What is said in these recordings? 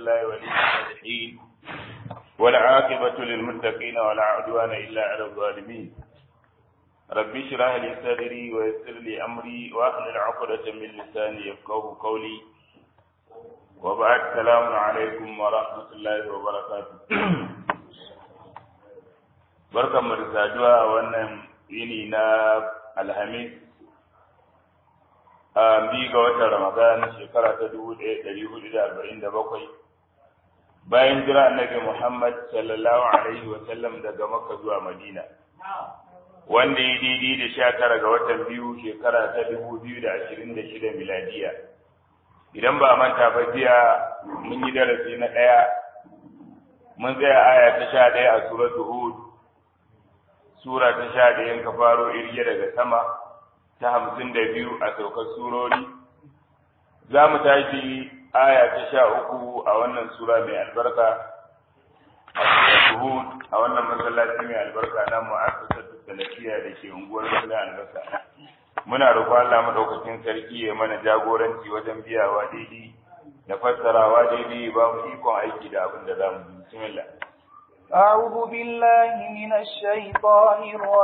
الله ولي الصالحين والعاقبة للمتقين ولا عدوان إلا على الظالمين ربي اشرح لي صدري ويسر لي أمري واحلل عقدة من لساني يفقهوا قولي وبعد السلام عليكم ورحمة الله وبركاته barkan mu da saduwa a wannan yini na alhamis a bi ga watan ramadan shekara ta dubu ɗaya ɗari hudu da arba'in da bakwai bayan jira annabi muhammad sallallahu alaihi wa sallam daga makka zuwa madina wanda ya daidai da sha tara ga watan biyu shekara ta dubu biyu da ashirin da shida miladiya idan ba manta ba jiya mun yi darasi na ɗaya mun tsaya aya ta sha ɗaya a suratul hud sura ta sha ɗayan ka faro irge daga sama ta hamsin da biyu a saukar surori za mu tashi aya ta sha uku a wannan sura mai albarka a Hud a wannan masallaci mai albarka na mu'assasar salafiya da ke unguwar Sula Albasa muna roƙon Allah madaukakin sarki ya mana jagoranci wajen biyawa daidai da fassarawa daidai ba mu ikon aiki da abin da za mu yi bismillah أعوذ بالله من الشيطان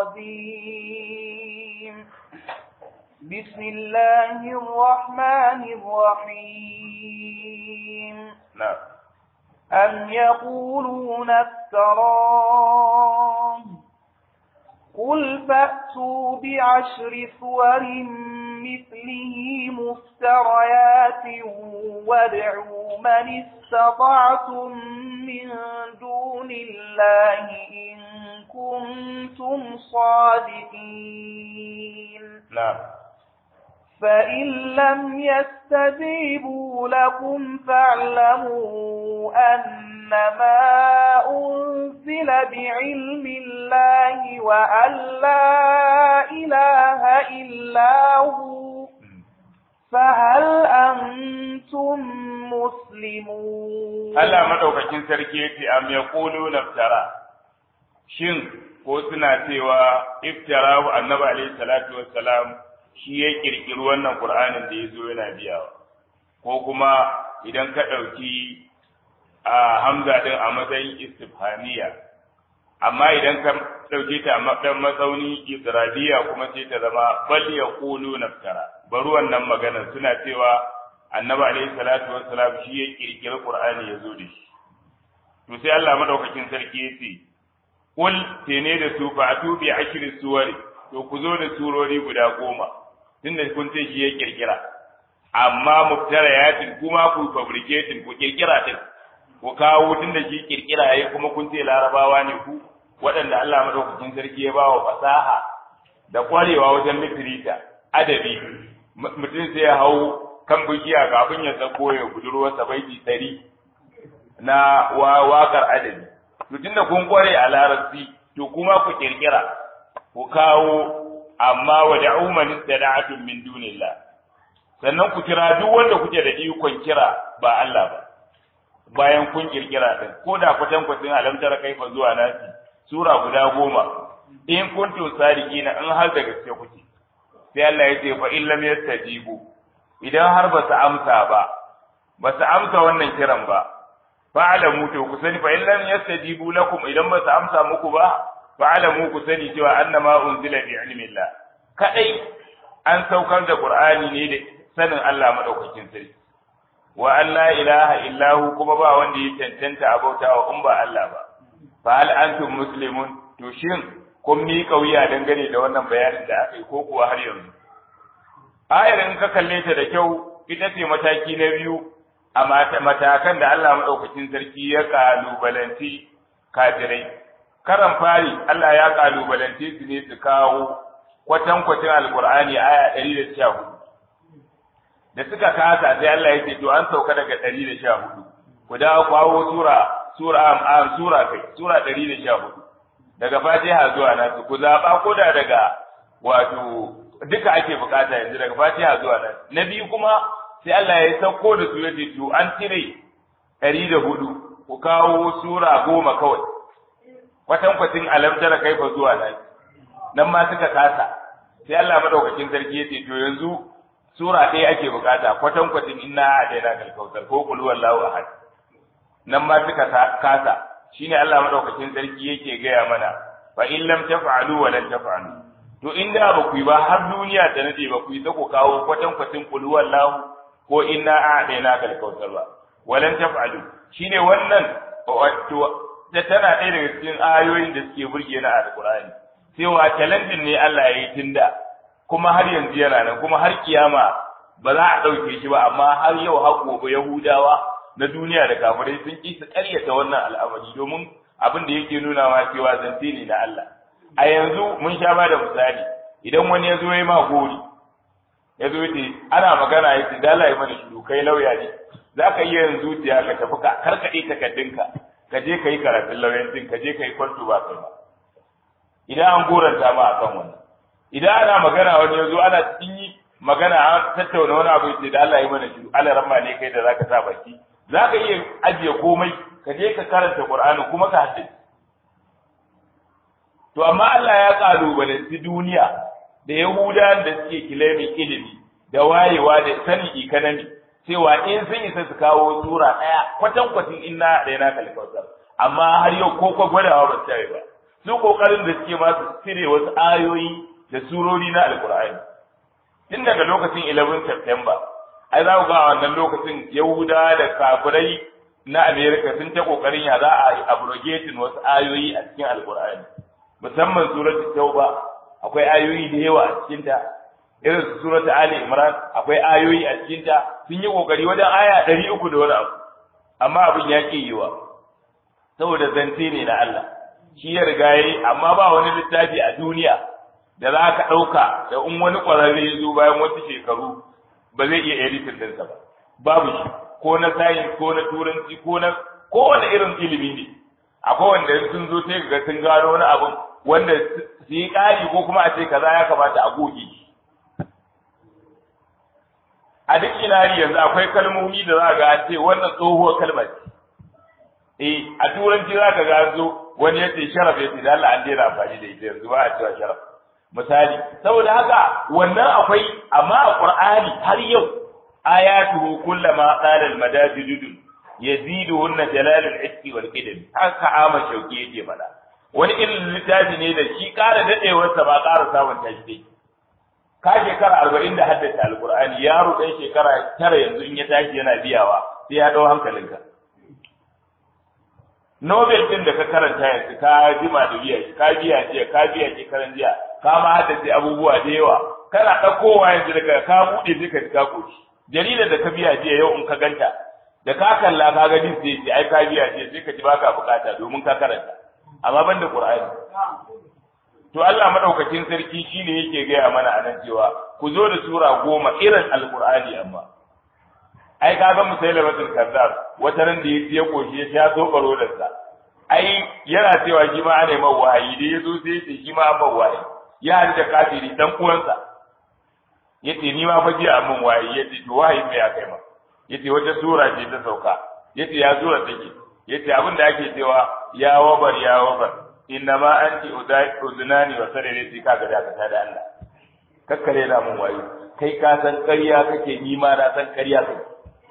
الرجيم بسم الله الرحمن الرحيم نعم أم يقولون افتراه قل فأتوا بعشر سور مثله مفتريات وادعوا من استطعتم من دون الله إن كنتم صادقين نعم فإن لم يستجيبوا لكم فاعلموا أنما أنزل بعلم الله وأن لا إله إلا هو فهل أنتم مسلمون Allah madaukakin sarki yace am yaqulu naftara shin ko suna cewa iftara wa annabi alaihi salatu wassalam shi ya kirkiri wannan qur'anin da yazo yana biyawa ko kuma idan ka dauki a hamza din a matsayin istifhamiya amma idan ka dauke ta a matsayin matsauni israbiya kuma sai ta zama bal yaqulu naftara bari wannan magana suna cewa annabi alaihi salatu wassalam shi ya kirkiri qur'ani ya zo da shi to sai Allah madaukakin sarki ya ce kul tene da su fa atu bi ashri suwari to ku zo da surori guda goma tunda kun ce shi ya kirkira amma muftarayatin kuma ku fabricating ku kirkira din ku kawo tunda shi kirkira yayi kuma kun ce larabawa ne ku waɗanda Allah madaukakin sarki ya bawa fasaha da kwarewa wajen litirita adabi mutum sai ya hau kan bishiya kafin ya sako ya budurwarsa baiti ɗari na waƙar adabi to tunda kun kware a larabci to kuma ku kirkira ku kawo amma wa da'u man istada'atum min dunillah sannan ku kira duk wanda kuke da ikon kira ba Allah ba bayan kun kirkira din ko da kwatan kwatin alamtar kaifa zuwa nasi sura guda goma in kuntum sadiqina in har da gaske kuke sai Allah ya ce fa in lam yastajibu idan har ba su amsa ba ba su amsa wannan kiran ba fa'alamu to ku sani fa in lam yastajibu lakum idan ba su amsa muku ba fa'alamu ku sani cewa annama unzila bi ilmillah kadai an saukar da qur'ani ne da sanin Allah madaukakin sarki wa an la ilaha illahu kuma ba wanda ya cancanta a bautawa in ba Allah ba fa hal antum muslimun to shin kun miƙa wuya dangane da wannan bayanin da aka yi ko kuwa har yanzu ayar in ka kalle ta da kyau ita ce mataki na biyu a matakan da Allah maɗaukacin sarki ya kalubalanci kafirai karan fari Allah ya kalubalanci su ne su kawo kwatankwacin alkur'ani aya ɗari da sha hudu da suka kasa sai Allah ya ce to an sauka daga ɗari da sha hudu ku dawo kawo sura sura am sura kai sura ɗari da sha hudu daga fatiha zuwa nasu ku zaɓa ko da daga wato duka ake bukata yanzu daga fatiha zuwa nan na biyu kuma sai Allah ya sauko da su yace to an cire ɗari da hudu ku kawo sura goma kawai kwatan kwatin alamtara kaifa zuwa nan nan ma suka kasa sai Allah madaukakin sarki yace to yanzu sura ɗaya ake bukata kwatan kwatin inna adaina kal kautsar ko qul huwallahu ahad nan ma suka kasa shine Allah madaukakin sarki yake gaya mana fa in lam taf'alu wa lan taf'alu to in da ba ku yi ba har duniya ta nade ba ku yi ta ku kawo kwatan kwatin kulu wallahu ko inna a'dayna kal kautsar ba walan taf'alu shine wannan wato da tana ɗaya daga cikin ayoyin da suke burge na alqur'ani cewa challenge ne Allah ya yi tunda kuma har yanzu yana nan kuma har kiyama ba za a ɗauke shi ba amma har yau har gobe yahudawa na duniya da kafirai sun ƙi su ƙaryata wannan al'amari domin abin da yake nuna wa cewa zance ne na Allah a yanzu mun sha ba da misali idan wani ya zo ya ma gori ya zo ya ana magana ya ce dala ya mana shiru kai lauya ne za ka iya yin zuciya ka tafi ka karkaɗe takardunka ka je ka yi karatun lauyancin ka je ka yi kwanto ba kai ba idan an goranta ma a kan wannan idan ana magana wani ya zo ana cikin yi magana an tattauna wani abu ya ce da Allah ya mana shiru Allah ramma ne kai da zaka sa baki za ka iya ajiye komai ka je ka karanta Qur'ani kuma ka haddace to amma Allah ya kalubalanci duniya da Yahuda da suke kilemin ilimi da wayewa da sanin economy cewa in sun isa su kawo sura ɗaya kwatan kwatin inna da yana kalkautar amma har yau ko ko gwadawa ba su ba su kokarin da suke ma su cire wasu ayoyi da surori na alkur'ani tun daga lokacin 11 September ai za ku ga wannan lokacin Yahuda da kafirai na America sun ta kokarin ya za a yi abrogating wasu ayoyi a cikin alkur'ani musamman suratul tauba akwai ayoyi da yawa a cikin ta irin su suratul ali imran akwai ayoyi a cikin ta sun yi kokari wajen aya 300 da wani abu amma abin ya ki yiwa saboda zance ne na Allah shi ya riga yayi amma ba wani littafi a duniya da za ka ɗauka da in wani ƙwararre ya zo bayan wasu shekaru ba zai iya editin ɗinsa ba babu shi ko na sayin ko na turanci ko na kowane irin ilimi ne akwai wanda sun zo sai ga sun gano wani abun wanda su yi ƙari ko kuma a ce kaza ya kamata a goge shi a duk inari yanzu akwai kalmomi da za ga an ce wannan tsohuwar kalma ce eh a turanci za ka ga zo wani ya ce sharaf ya ce da Allah an daina amfani da ita yanzu ba a cewa sharaf misali saboda haka wannan akwai amma a qur'ani har yau ayatuhu kullama qala al-madajid yaziduhunna jalal al-iski wal qidam haka ama shauki yake fada wani irin littafi ne da shi ƙara dadewar sa ba ƙara samun tashi ka shekara arba'in da haddace alqur'ani yaro ɗan shekara tara yanzu in ya tashi yana biyawa sai ya ɗau hankalinka Nobel din da ka karanta yanzu ka jima da biya shi ka biya jiya ka biya shekaran jiya ka ma haddace abubuwa da yawa kana ɗaukowa yanzu daga ka buɗe sai ka ji ka koshi jaridar da ka biya jiya yau in ka ganta da ka kalla ka ga din sai ce ai ka biya jiya sai ka ji baka bukata domin ka karanta amma ban da Qur'ani to Allah madaukakin sarki shine yake gaya mana anan cewa ku zo da sura goma irin alqur'ani amma ai ka ga musailamatul kazzab wata ran da ya koshi ya sha so baro da sa ai yana cewa shi ma ana mai wahayi da yazo sai ya ce shi ma an wahayi ya haɗu da kafiri dan uwansa yace ni ma fa ji mun wahayi yace to wahayi me ya kai ma yace wata sura ce ta sauka yace ya sura take yace abin da ake cewa ya wabar ya wabar inna ma anti udunani wa sarere ka ga da ka da Allah kakkare na mun wahayi kai ka san ƙarya kake ni ma na san ƙarya kake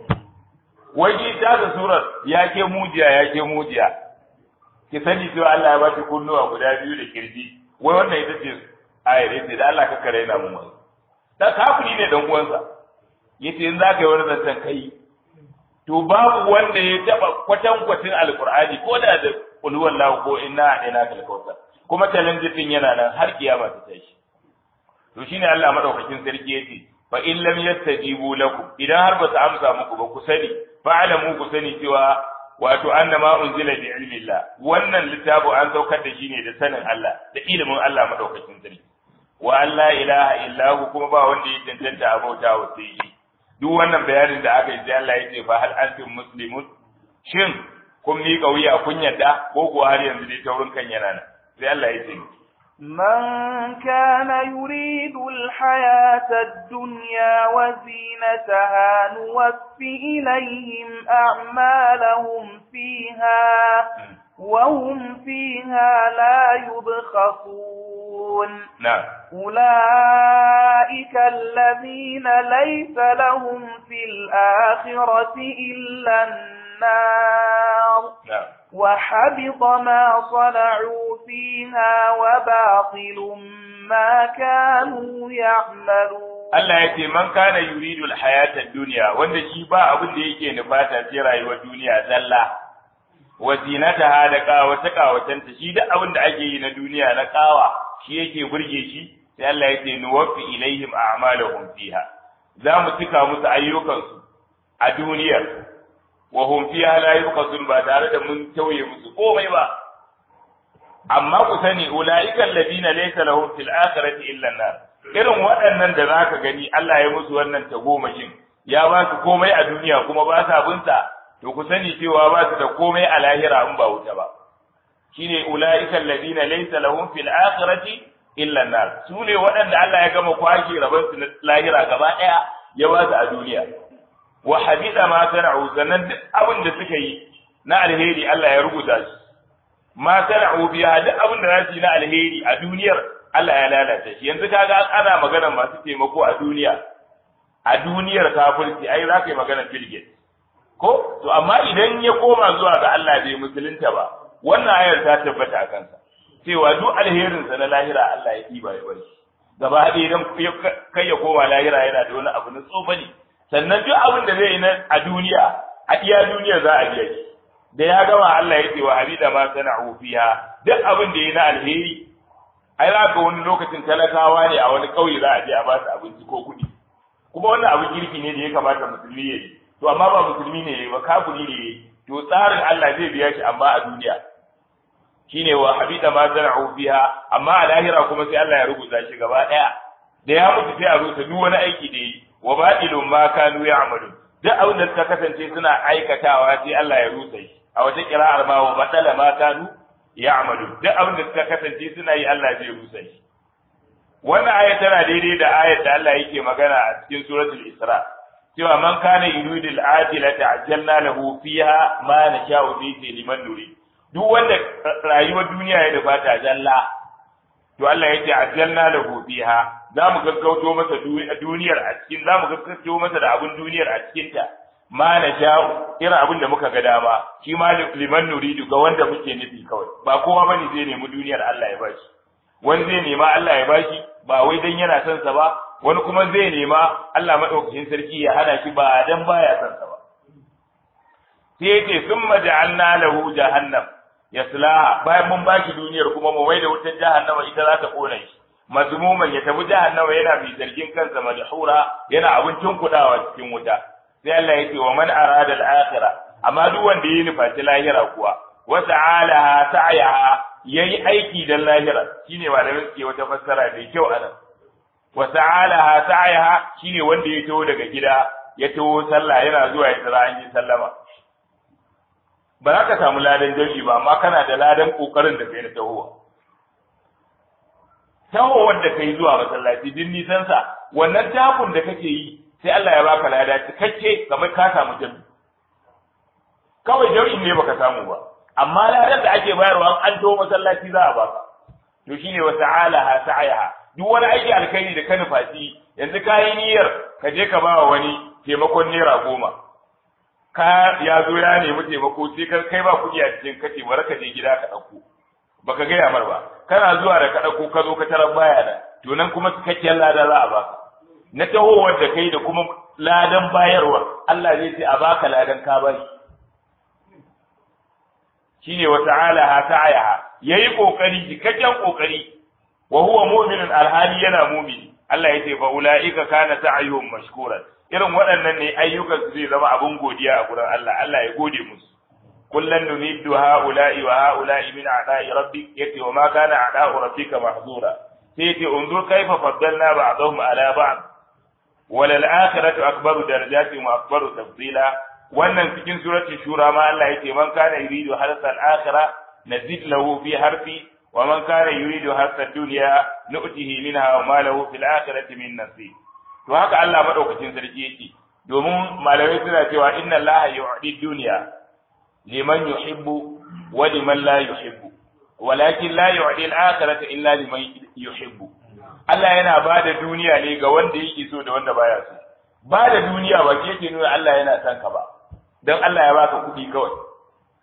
wai ta da surar ya ke mujiya ya ke mujiya ki sani cewa Allah ya baki kunnuwa guda biyu da kirji wai wannan ita ce ayar yace da Allah ka kare na mu mai da kafiri ne dan uwansa yace in za ka yi wani zancen kai to babu wanda ya taba kwatan kwatin alqur'ani ko da da qul huwallahu ko inna ina kal kautsar kuma challenge din yana nan har kiyama ta tashi to shine Allah madaukakin sarki yace fa in lam yastajibu lakum idan har ba su amsa muku ba ku sani fa'alamu ku sani cewa wato annama unzila bi ilmi Allah wannan littafi an saukar da shi ne da sanin Allah da ilimin Allah madaukakin sarki wa alla ilaha illa hu kuma ba wanda ya tantanta abauta wa sai shi duk wannan bayanin da aka yi sai Allah ya ce fa hal antum muslimun shin kun miƙa wuya kun yadda ko kuwa har yanzu dai taurin kan yana nan sai Allah ya ce من كان يريد الحياة الدنيا وزينتها نوفي إليهم أعمالهم فيها وهم فيها لا يبخسون نعم أولئك الذين ليس لهم في الآخرة إلا النار وحبط ما صنعوا فيها وباطل ما كانوا يعملون Allah ya ce man kana yuridu al-hayata ad-dunya wanda shi ba abin da yake nufata sai rayuwar duniya zalla wa zinataha da kawata kawatanta shi duk abin da ake yi na duniya na kawa shi yake burge shi sai Allah ya ce nuwaffi ilaihim a'malahum fiha za mu cika musu ayyukansu a duniyar wa hum fiha la yuqasun ba tare da mun tauye musu komai ba amma ku sani ulaika alladhina laysa lahum fil akhirati illa an-nar irin waɗannan da zaka gani Allah ya musu wannan tagomashin ya ba su komai a duniya kuma ba sa binsa to ku sani cewa ba su da komai a lahira in ba wuta ba shine ulaika alladhina laysa lahum fil akhirati illa an-nar su ne waɗanda Allah ya gama kwashe rabon su na lahira gaba ɗaya ya ba su a duniya wa habida ma sana'u sannan duk abin da suka yi na alheri Allah ya rubuta shi ma sana'u biya duk abin da za su yi na alheri a duniyar Allah ya lalata shi yanzu kaga ana magana masu taimako a duniya a duniyar kafirci ai za ka yi magana Bill ko to amma idan ya koma zuwa ga Allah bai musulunta ba wannan ayar ta tabbata a kansa cewa duk alherinsa na lahira Allah ya ɗiba ya bari gaba ɗaya idan kai ya koma lahira yana da wani abu na tsofani sannan duk abin da zai yi na a duniya a iya duniya za a biya shi da ya gama Allah ya ce wa abida ma sana'u fiha duk abin da yi na alheri ai za ga wani lokacin talakawa ne a wani ƙauye za a je a ba su abinci ko kuɗi kuma wannan abin kirki ne da ya kamata musulmi ya yi to amma ba musulmi ne ya yi ba kafiri ne ya yi to tsarin Allah zai biya shi amma a duniya shine wa habida ma sana'u fiha amma a lahira kuma sai Allah ya rubuta shi gaba ɗaya da ya mutu sai a rubuta duk wani aiki da yi wa batilun ma kanu ya'malun duk abin da suka kasance suna aikatawa sai Allah ya rusa shi a wata kira'ar ma wa batala ma kanu ya'malun duk abin da suka kasance suna yi Allah zai rusa shi wannan aya tana daidai da ayar da Allah yake magana a cikin suratul Isra cewa man kana yuridu al-ajilata ajjalna lahu fiha ma nasha'u fi liman nurid duk wanda rayuwar duniya ya nufa ta jalla to Allah yake ajjalna lahu fiha za mu gaggauto masa duniyar a cikin za mu gaggauto masa da abin duniyar a cikin ta ma na sha'u irin abin da muka ga dama shi ma liman nuridu ga wanda muke nufi kawai ba kowa bane zai nemi duniyar Allah ya bashi wani zai nema Allah ya bashi ba wai dan yana son sa ba wani kuma zai nema Allah madaukakin sarki ya hana shi ba dan baya son sa ba sai yace summa ja'alna lahu jahannam yaslaha bayan mun baki duniyar kuma mu mai da wutar jahannama ita za ta kona shi mazmuman ya tafi jahannama yana bi zargin kansa madhura yana abincin kudawa cikin wuta sai Allah ya ce wa man arada al-akhirah amma duk wanda yi nufaci lahira kuwa wa ta'alaha sa'yaha yayi aiki dan lahira shine malamin suke wata fassara da kyau anan wa ta'alaha sa'yaha shine wanda ya taho daga gida ya taho sallah yana zuwa ya tsara an yi sallama ba za ka samu ladan jami'i ba amma kana da ladan kokarin da kai na tahowa tahowar da kai zuwa masallaci din nisan sa wannan takun da kake yi sai Allah ya baka lada cikakke kamar ka samu jami'i kawai jami'in ne baka samu ba amma ladan da ake bayarwa an taho masallaci za a baka to shine wa ta'alaha sa'ayaha duk wani aiki alkhairi da ka nufaci yanzu ka yi niyyar ka je ka ba wani taimakon naira goma ka ya zo ya nemi taimako sai ka kai ba kuɗi a cikin kace bari ka je gida ka ɗauko baka gaya mar ba kana zuwa da ka ɗauko ka zo ka tarar baya da to nan kuma cikakken lada za a baka na tahowar da kai da kuma ladan bayarwa Allah zai ce a baka ladan ka bari shine wa ta'ala ha ta'ayaha yayi kokari cikakken kokari wa huwa mu'minun alhali yana mu'mini Allah ya ce fa ulaika kana sa'yuhum mashkuran irin waɗannan ne ayyukan su zai zama abin godiya a gurin Allah Allah ya gode musu kullan numiddu haula'i wa haula'i min a'da'i rabbik yati wa ma kana a'da'u rabbika mahzura sai yace unzur kaifa faddalna ba'dahum ala ba'd wal akhiratu akbaru darajatin wa akbaru tafdila wannan cikin surati shura ma Allah yace man kana yuridu harsa al-akhirah nazid lahu fi harfi wa man kana yuridu harsa ad-dunya nu'tihi minha wa ma lahu fil akhirati min nasib to haka Allah madaukakin sarki yake domin malamai suna cewa inna Allah yu'di dunya liman yuhibbu wa liman la yuhibbu walakin la yu'di al-akhirata illa liman yuhibbu Allah yana bada duniya ne ga wanda yake so da wanda baya so bada duniya ba ke yake nuna Allah yana son ka ba dan Allah ya baka kuɗi kawai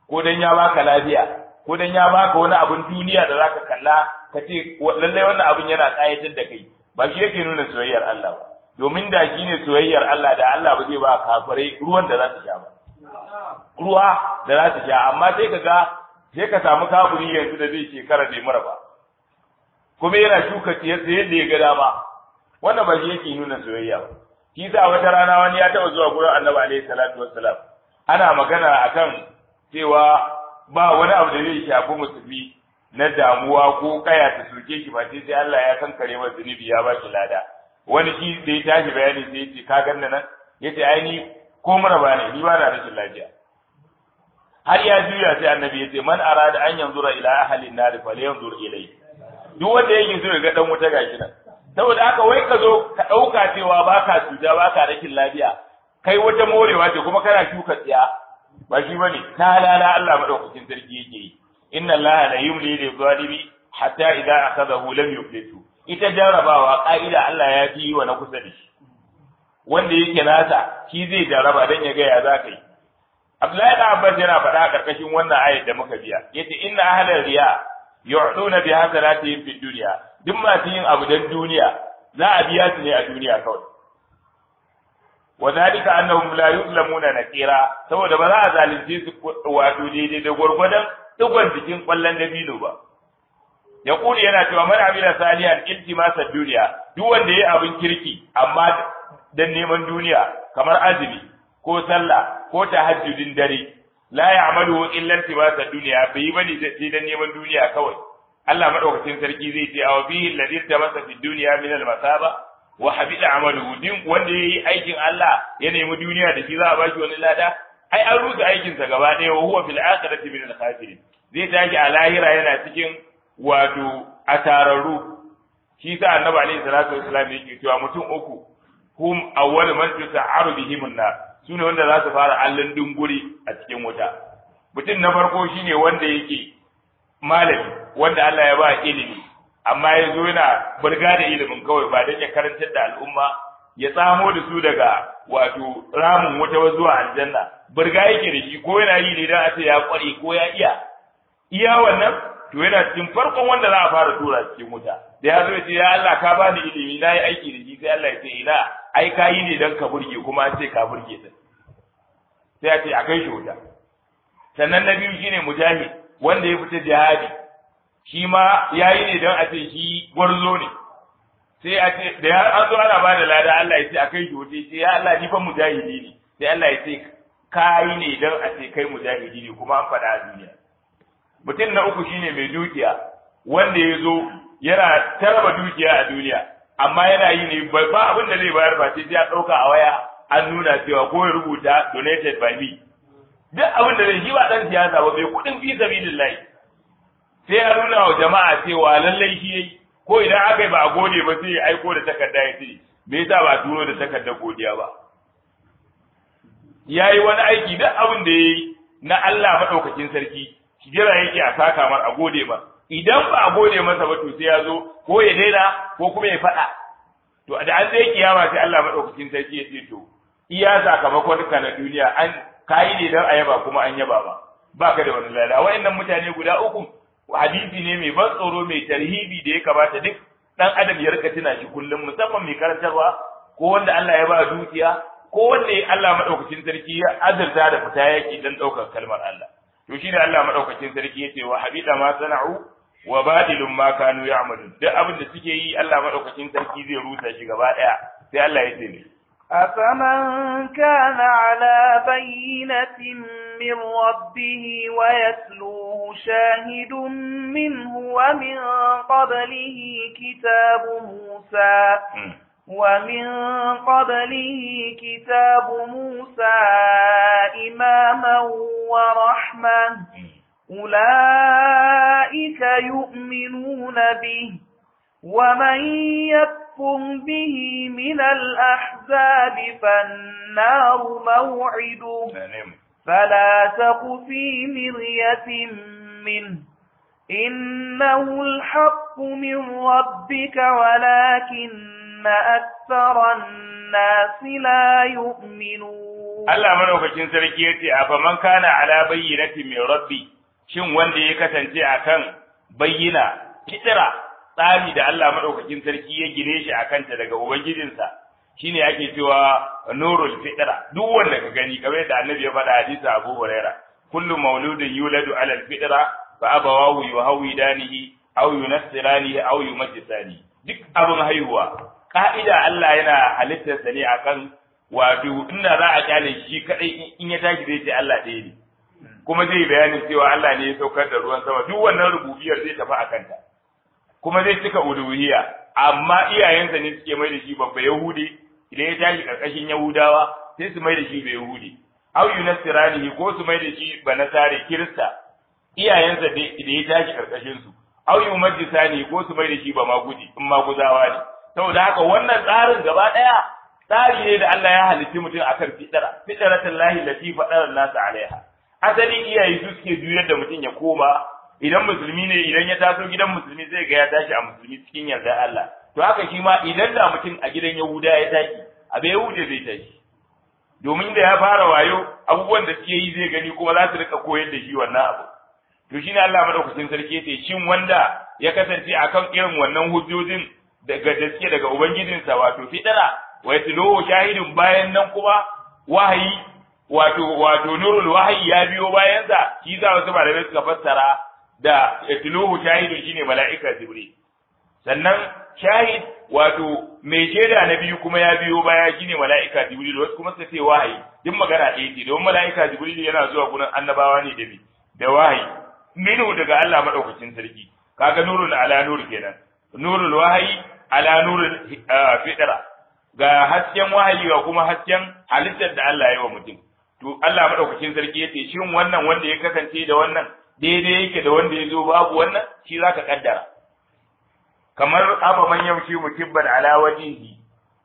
ko dan ya baka lafiya ko dan ya baka wani abin duniya da zaka kalla ka ce lalle wannan abin yana kayatar da kai ba shi yake nuna soyayyar Allah ba domin da shi ne soyayyar Allah da Allah ba zai ba kafirai ruwan da za su sha ba ruwa da za su sha amma sai ka ga sai ka samu kafiri yanzu da zai shekara bai mura ba kuma yana shuka tsiyarsa yadda ya ga dama wannan ba shi yake nuna soyayya ba shi sa wata rana wani ya taɓa zuwa gurin annabi alaihi salatu wassalam ana magana akan cewa ba wani abu da zai shafi musulmi na damuwa ko kaya ta soke shi ba sai sai Allah ya kankare masa zunubi ya ba shi lada wani shi da ya tashi bayani sai ya ce ka ganna nan yace ai ni ko mura ba ne ni ba na rashin lafiya har ya juya sai annabi ya ce man arada an yanzura ila ahli an-nar falyanzur ilayhi duk wanda yake so ya ga dan wuta gashi nan saboda haka wai ka zo ka dauka cewa baka cuta baka rashin lafiya kai wata morewa ce kuma kana shuka tsiya ba shi bane ta lala Allah madaukakin sarki yake yi inna Allah la yumli lil zalimi hatta idza akhadahu lam yuflitu ita jarrabawa ka'ida Allah ya fi wa na kusa da shi wanda yake nasa shi zai jarraba dan ya ga ya za ka yi Abdullahi da Abbas yana faɗa a ƙarƙashin wannan ayat da muka biya yace inna ahlal riya yu'duna bi hasanatihim fid dunya duk masu yin abu dan duniya za a biya su ne a duniya kawai wa zalika annahum la yuzlamuna naqira saboda ba za a zalunce su wato daidai da gwargwadon digon jikin kwallon dabino ba ya kuli yana cewa man amila salihan iltimasa duniya duk wanda yayi abin kirki amma dan neman duniya kamar azumi ko sallah ko tahajjudin dare la ya'malu illa iltimasa duniya bai bane sai dan neman duniya kawai Allah madaukakin sarki zai ce aw bihi alladhi tamasa fi dunya min al-masaba wa habida amaluhu din wanda yayi aikin Allah ya nemi duniya da shi za a bashi wani lada ai an rusa aikin sa gaba ɗaya wa huwa fil akhirati min al-khasirin zai tashi a lahira yana cikin wato asararru shi sa annabi alaihi salatu wasallam yake cewa mutum uku hum awwal man tusa'aru bihim an-nar sune wanda za su fara allon dunguri a cikin wuta mutum na farko shine wanda yake malami wanda Allah ya ba ilimi amma ya zo yana burga da ilimin kawai ba don ya karantar da al'umma ya tsamo da su daga wato ramin wuta zuwa aljanna burga yake da shi ko yana yi ne don a ce ya kware ko ya iya iya wannan to yana cikin farkon wanda za a fara tura cikin wuta da ya zo ya ce ya Allah ka bani ilimi na yi aiki da shi sai Allah ya ce ina ai ka yi ne don ka burge kuma an ce ka burge din sai a ce a kai shi wuta sannan na biyu shine mujahid wanda ya fita jihadi shi ma ya yi ne don a ce shi gwarzo ne sai a ce da ya an zo ana ba da lada Allah ya ce a kai shi wuce sai ya Allah ni fa mujahidi ne sai Allah ya ce ka yi ne don a ce kai mujahidi ne kuma an faɗa a duniya mutum na uku shine mai dukiya wanda ya zo yana tarba dukiya a duniya amma yana yi ne ba abin da zai bayar ba sai ya ɗauka a waya an nuna cewa ko ya rubuta donated by me duk abin da zai shi ba ɗan siyasa ba bai kuɗin fi sabilillahi sai ya nuna wa jama'a cewa lallai shi yayi ko idan aka yi ba a gode ba sai ya aiko da takarda ya ce me yasa ba a turo da takardar godiya ba yayi wani aiki duk abin da yayi na Allah madaukakin sarki jira yake a saka mar a gode ba idan ba a gode masa ba to sai ya zo ko ya daina ko kuma ya faɗa to da an sai kiyama sai Allah madaukakin sarki ya ce to iya sakamakon ka na duniya an kayi ne dan a yaba kuma an yaba ba baka da wani lada wayannan mutane guda uku hadisi ne mai ban tsoro mai tarhibi da ya kamata duk dan adam ya rika tuna shi kullum musamman mai karantarwa ko wanda Allah ya ba dukiya ko wanda Allah madaukakin sarki ya azurta da fita yaki dan daukar kalmar Allah to shine Allah madaukakin sarki yace wa habida ma sana'u wa badilun ma kanu ya'malun duk abin da suke yi Allah madaukakin sarki zai rusa shi gaba daya sai Allah ya ce ne أفمن كان على بينة من ربه ويتلوه شاهد منه ومن قبله كتاب موسى ومن قبله كتاب موسى إماما ورحمة أولئك يؤمنون به ومن يكفر به من الأحزاب فالنار موعده فلا تق في مرية منه إنه الحق من ربك ولكن أكثر الناس لا يؤمنون Allah madaukakin sarki yace a fa man kana ala bayyinati min rabbi shin wanda ya kasance akan bayyina fitira tsari da Allah madaukakin sarki ya gine shi akan ta daga ubangijinsa shine ake cewa nurul fitira duk wanda ka gani kamar yadda annabi ya faɗa hadisi Abu Huraira kullu mauludin yuladu ala al-fitra fa abawahu yuhawidanihi aw yunassiranihi aw yumajjisani duk abin haihuwa ka'ida Allah yana halittar sa ne akan wato inda za a kyale shi kadai in ya tashi zai ce Allah ɗaya ne kuma zai bayanin cewa Allah ne ya saukar da ruwan sama duk wannan rububiyar zai tafi a kanta kuma zai cika uluhiyya amma iyayensa ne suke mai da shi babba yahudi idan ya tashi karkashin yahudawa sai su mai da shi bai yahudi au yunasirani ko su mai da shi banasare kirista iyayensa da ya tashi karkashin su au yumajjisani ko su mai da shi ba maguji in maguzawa ne saboda haka wannan tsarin gaba daya tsari ne da Allah ya halitti mutum akan fitara fitratan lahi lati fadara nasu alaiha asalin iyaye su suke juyar da mutum ya koma idan musulmi ne idan ya taso gidan musulmi zai ga ya tashi a musulmi cikin yarda Allah to haka shi ma idan da mutum a gidan Yahuda ya tashi a bai Yahuda zai tashi domin da ya fara wayo abubuwan da suke yi zai gani kuma za su rika koyar da shi wannan abu to shine Allah madaukakin sarki yace shin wanda ya kasance akan irin wannan hujjojin daga da suke daga ubangijinsa wato fitara wa yatluhu shahidun bayan nan kuma wahayi wato wato nurul wahayi ya biyo bayan sa shi za wasu malamai suka fassara da yatluhu shahidun shine mala'ika jibril sannan shahid wato mai shaida na biyu kuma ya biyo baya shine mala'ika jibril wasu kuma suka ce wahayi duk magana ɗaya ce don mala'ika jibril yana zuwa gurin annabawa ne da da wahayi minu daga Allah madaukakin sarki kaga nurul ala nur kenan nurul wahayi ala nurul fitra ga hasken wahayi ga kuma hasken halittar da Allah ya yi wa mutum to Allah madaukakin sarki yace shin wannan wanda ya kasance da wannan daidai yake da wanda ya zo babu wannan shi zaka kaddara kamar aba man yamshi mukibban ala wajhihi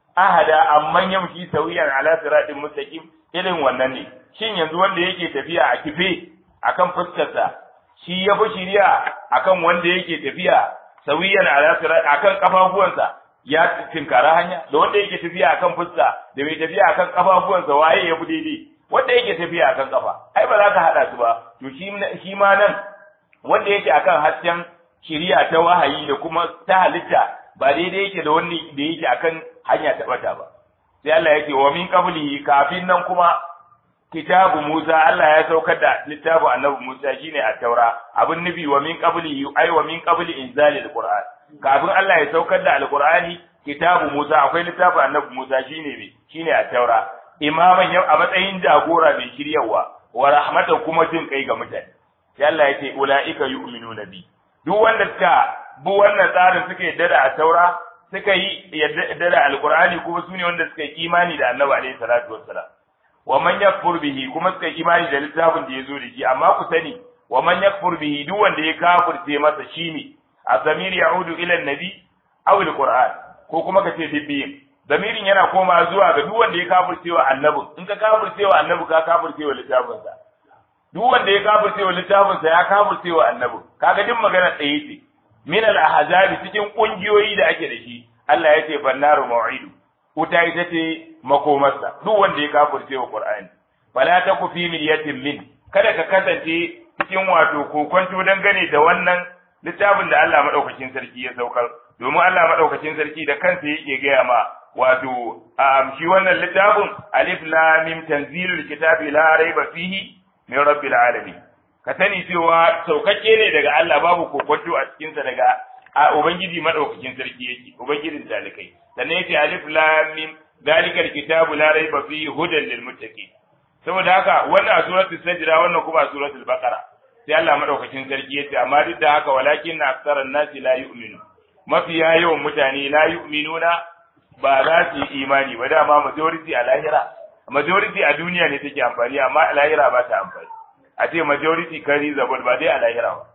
ahada amman yamshi sawiyan ala siratin mustaqim irin wannan ne shin yanzu wanda yake tafiya a kife akan fuskarsa shi ya fi shiriya akan wanda yake tafiya sawiyan ala sirat akan kafafuwansa ya tinkara hanya da wanda yake tafiya akan fuska da mai tafiya akan kafafuwansa waye ya fi daidai wanda yake tafiya akan kafa ai ba za ka hada su ba to shi ma nan wanda yake akan hasken shiriya ta wahayi da kuma ta halitta ba daidai yake da wanda da yake akan hanya ta bata ba sai Allah yake wa min qablihi kafin nan kuma kitabu Musa Allah ya saukar da littafu annabi Musa shine at-taura abin nufi wa min qablihi ai wa min qabli inzalil qur'an kafin Allah ya saukar da alqur'ani kitabu Musa akwai littafu annabi Musa shine me shine at-taura imaman yau a matsayin jagora mai shiryawa wa rahmatan kuma jin kai ga mutane sai Allah ya ce ulaika yu'minuna bi duk wanda suka bi wannan tsarin suka yadda da at-taura suka yi yadda da alqur'ani kuma sune wanda suka yi imani da annabi alaihi salatu wassalam wa man yakfur bihi kuma suka imani da littafin da yazo da shi amma ku sani wa man yakfur bihi duk wanda ya kafirce masa shine a zamir ya'udu ila annabi aw alquran ko kuma kace bibbiyin zamirin yana koma zuwa ga duk wanda ya kafirce wa annabi in ka kafirce wa annabi ka kafirce wa littafin sa duk wanda ya kafirce wa littafin sa ya kafirce wa annabi kaga duk magana tsaye ce min al ahzabi cikin kungiyoyi da ake da shi Allah ya ce fannaru mau'idu wuta ita ce makomarsa duk wanda ya kafirce wa Qur'ani fala taku fi milyatin min kada ka kasance cikin wato kokonto dangane da wannan littafin da Allah madaukakin sarki ya saukar domin Allah madaukakin sarki da kansa yake gaya ma wato shi wannan littafin alif lam mim tanzilul kitabi la raiba fihi min rabbil alamin ka sani cewa saukakke ne daga Allah babu kokonto a cikin sa daga a ubangiji madaukakin sarki yake ubangijin talikai sannan yace alif lam mim dalikal kitabu la raiba fihi hudan lil muttaqin saboda haka wannan a suratul sajda wannan kuma a suratul baqara sai Allah madaukakin sarki yace amma duk da haka walakin aktharan nasi la yu'minu mafiya yawan mutane la yu'minuna ba za su yi imani ba dama majority a lahira majority a duniya ne take amfani amma a lahira ba ta amfani a ce majority kari zabul ba dai a lahira ba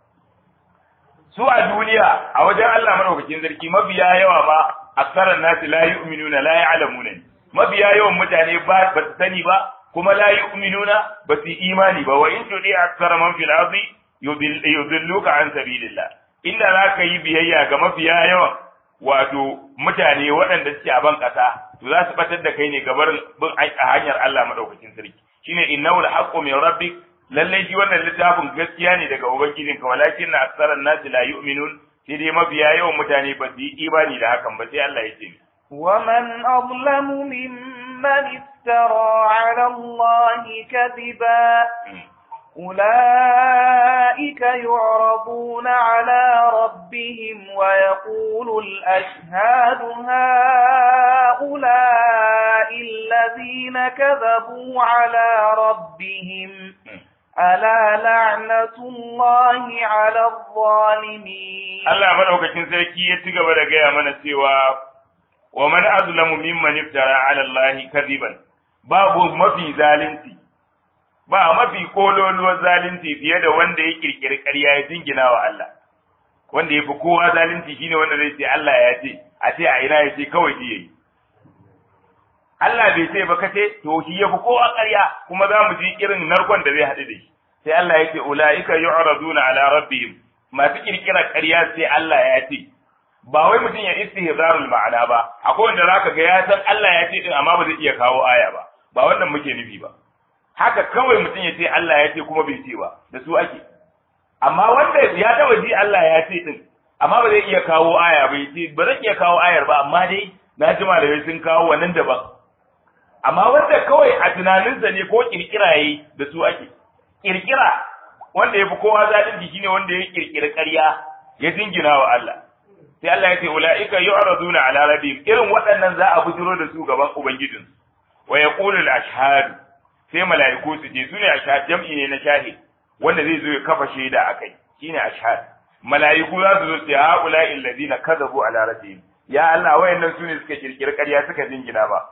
su a duniya a wajen Allah madaukakin sarki mafiya yawa ba aksaran nasi la yu'minuna la ya'lamuna mafiya yawan mutane ba ba su sani ba kuma la yu'minuna ba su imani ba wa in tudi aksara man fil ardi yudilluka an sabilillah inda za ka yi biyayya ga mafiya yawan wato mutane waɗanda suke a ban ƙasa to za su batar da kai ne gabar bin a hanyar Allah madaukakin sarki shine innahu al-haqqu min rabbik lalle shi wannan littafin gaskiya ne daga ubangijin ka walakin na aksaran nasi la yu'minun sai dai mafiya yawan mutane ba su yi imani da hakan ba sai Allah ya ce ومن أظلم ممن افترى على الله كذبا أولئك يعرضون على ربهم ويقول الأشهاد هؤلاء الذين كذبوا على ربهم ألا لعنة الله على الظالمين Allah madaukakin sarki ya ci gaba da gaya mana cewa wa man azlamu mimman iftara ala Allah kadiban babu mafi zalunci ba mafi kololuwar zalunci fiye da wanda ya kirkiri ƙarya ya jingina wa Allah wanda ya fi kowa zalunci shine wanda zai ce Allah ya ce a ce a ina ya ce kawai shi yayi Allah bai ce ba kace to shi ya fi kowa ƙarya kuma za mu ji irin narkon da zai haɗu da shi sai Allah ya ce ulaika yu'raduna ala rabbihim masu kirkira ƙarya sai Allah ya ce ba wai mutum ya istihzarul ma'ana ba akwai wanda zaka ga ya san Allah ya ce din amma ba zai iya kawo aya ba ba wannan muke nufi ba haka kawai mutum ya ce Allah ya ce kuma bai ce ba da su ake amma wanda ya taba ji Allah ya ce din amma ba zai iya kawo aya ba ce ba zai iya kawo ayar ba amma dai na ji malamai sun kawo wannan daban amma wanda kawai a tunaninsa ne ko kirkira yayi da su ake kirkira wanda ya fi kowa zalunci shine wanda ya kirkiri ƙarya ya jingina wa Allah sai Allah ya ce ulaika yu'raduna ala rabbihim irin waɗannan za a bujiro da su gaban ubangijinsu wa yaqulu al-ashhadu sai mala'iku su je su ne ashhad jam'i ne na shahid wanda zai zo ya kafa shaida akai shine ashhad mala'iku za su zo su ha ulai alladhina kadhabu ala rabbihim ya Allah wayannan su ne suka kirkiri ƙarya suka jingina ba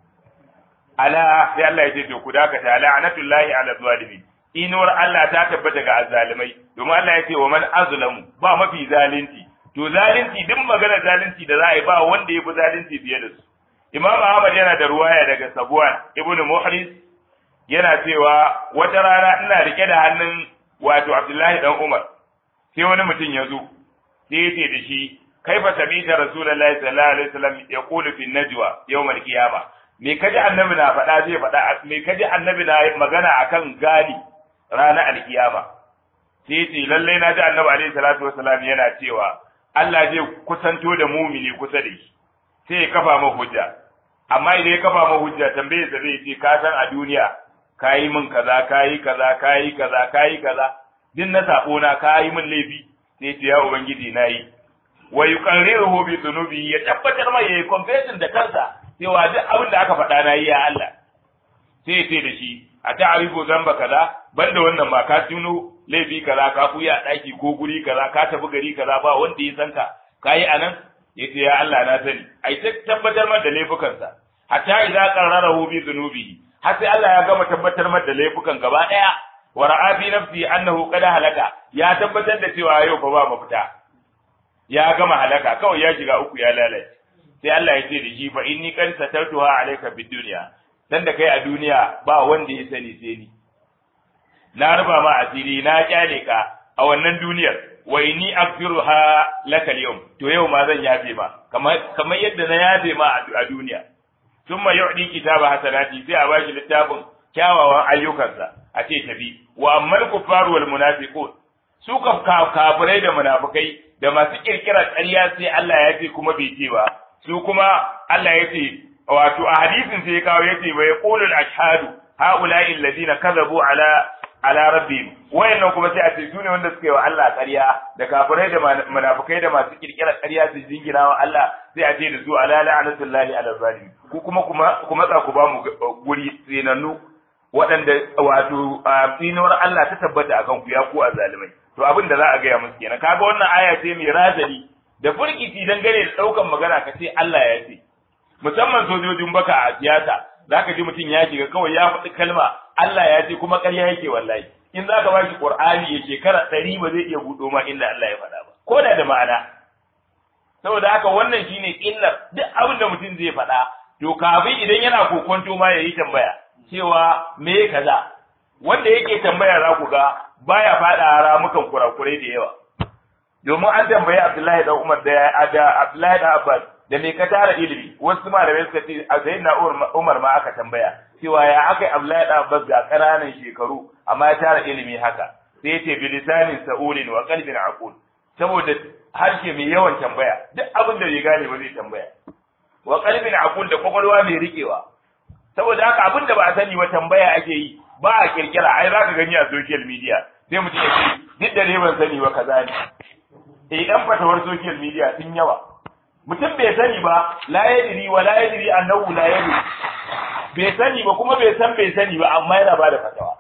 ala sai Allah ya ce to ku dakata la'natullahi ala zalimin inuwar Allah ta tabbata ga azzalimai domin Allah ya ce wa man azlamu ba mafi zalunci to zalunci duk magana zalunci da za a yi ba wanda ya fi zalunci fiye da su Imam Ahmad yana da ruwaya daga Sabuwan ibn Muhris yana cewa wata rana ina rike da hannun wato Abdullahi dan Umar sai wani mutum ya zo sai ya ce da shi kaifa samita rasulullahi sallallahu alaihi wasallam yaqulu fi najwa yawm al-qiyama me kaji annabi na faɗa zai faɗa me kaji annabi na magana akan gadi ranar alkiyama sai ya ce lallai na ji annabi alaihi salatu wasallam yana cewa Allah zai kusanto da mumini kusa da shi sai ya kafa ma hujja amma idan ya kafa ma hujja tambaye sa zai ce ka san a duniya kayi min kaza kayi kaza kayi kaza kayi kaza din na sabo na kayi min laifi sai ce ya ubangiji nayi wa yuqarriruhu bi dhunubi ya tabbatar mai yayi confession da kansa cewa duk abin da aka faɗa nayi ya Allah sai ya ce da shi a ta'arifu zamba kaza banda wannan ma ka tuno laifi kaza ka kuya daki ko guri kaza ka tafi gari kaza ba wanda ya san ka kayi anan yace ya Allah na sani ai ta tabbatar mata da laifukansa hatta idza qarrarahu bi dhunubihi har sai Allah ya gama tabbatar mata da laifukan gaba daya wa ra'a fi nafsi annahu qad halaka ya tabbatar da cewa yau fa ba mafita ya gama halaka kawai ya shiga uku ya lalace sai Allah ya ce da shi fa inni qad satartuha alayka bid dunya dan da kai a duniya ba wanda ya sani sai ni na ruba ma asiri na kyale ka a wannan duniyar wa inni aghfiruha laka al to yau ma zan yafe ma kamar kamar yadda na yafe ma a duniya thumma yu'di kitaba hasanati sai a bashi littafin kyawawan ayyukansa a ce tafi wa ammal kuffaru wal munafiqun su kafirai da munafikai da masu kirkirar ƙarya sai Allah ya ce kuma bai ce ba su kuma Allah ya ce wato a hadisin sai ya kawo ya ce wa yaqulul ashhadu haula'i alladhina kadhabu ala ala rabbihim wayannan kuma sai a ce su ne wanda suka yi wa Allah ƙarya da kafirai da munafikai da masu kirkirar ƙarya su jingina wa Allah sai a ce da su ala la'natullahi ala zalim ku kuma kuma kuma za ku ba mu guri tsinannu waɗanda wato tsinuwar Allah ta tabbata akan ku ya ku a zalimai to abin da za a gaya musu kenan kaga wannan aya ce mai razali da furkici dangane da ɗaukan magana ka ce Allah ya ce musamman sojojin baka a siyasa zaka ji mutum ya shiga kawai ya faɗi kalma Allah ya ce kuma ƙarya yake wallahi in zaka ba shi Qur'ani ya shekara ɗari ba zai iya buɗo ma inda Allah ya faɗa ba ko da da ma'ana saboda haka wannan shine illar duk abin da mutum zai faɗa to kafin idan yana kokonto ma yayi tambaya cewa me kaza wanda yake tambaya za ku ga baya faɗa ramukan kurakurai da yawa domin an tambayi Abdullahi dan Umar da da Abdullahi dan Abbas da me ka tara ilimi wasu malamai suka ce a na Umar ma aka tambaya cewa ya aka Abdullahi dan Abbas ga ƙananan shekaru amma ya tara ilimi haka sai ya ce bilisanin sa'ulin wa qalbin aqul saboda harshe mai yawan tambaya duk abin da bai gane ba zai tambaya wa qalbin aqul da kwakwalwa mai rikewa saboda haka abin da ba a sani ba tambaya ake yi ba a kirkira ai zaka gani a social media sai mutum ya ce duk da ne ban sani ba kaza ne eh dan fatawar social media sun yawa mutum bai sani ba la yadri wa la yadri annahu la yadri bai sani ba kuma bai san bai sani ba amma yana bada fatawa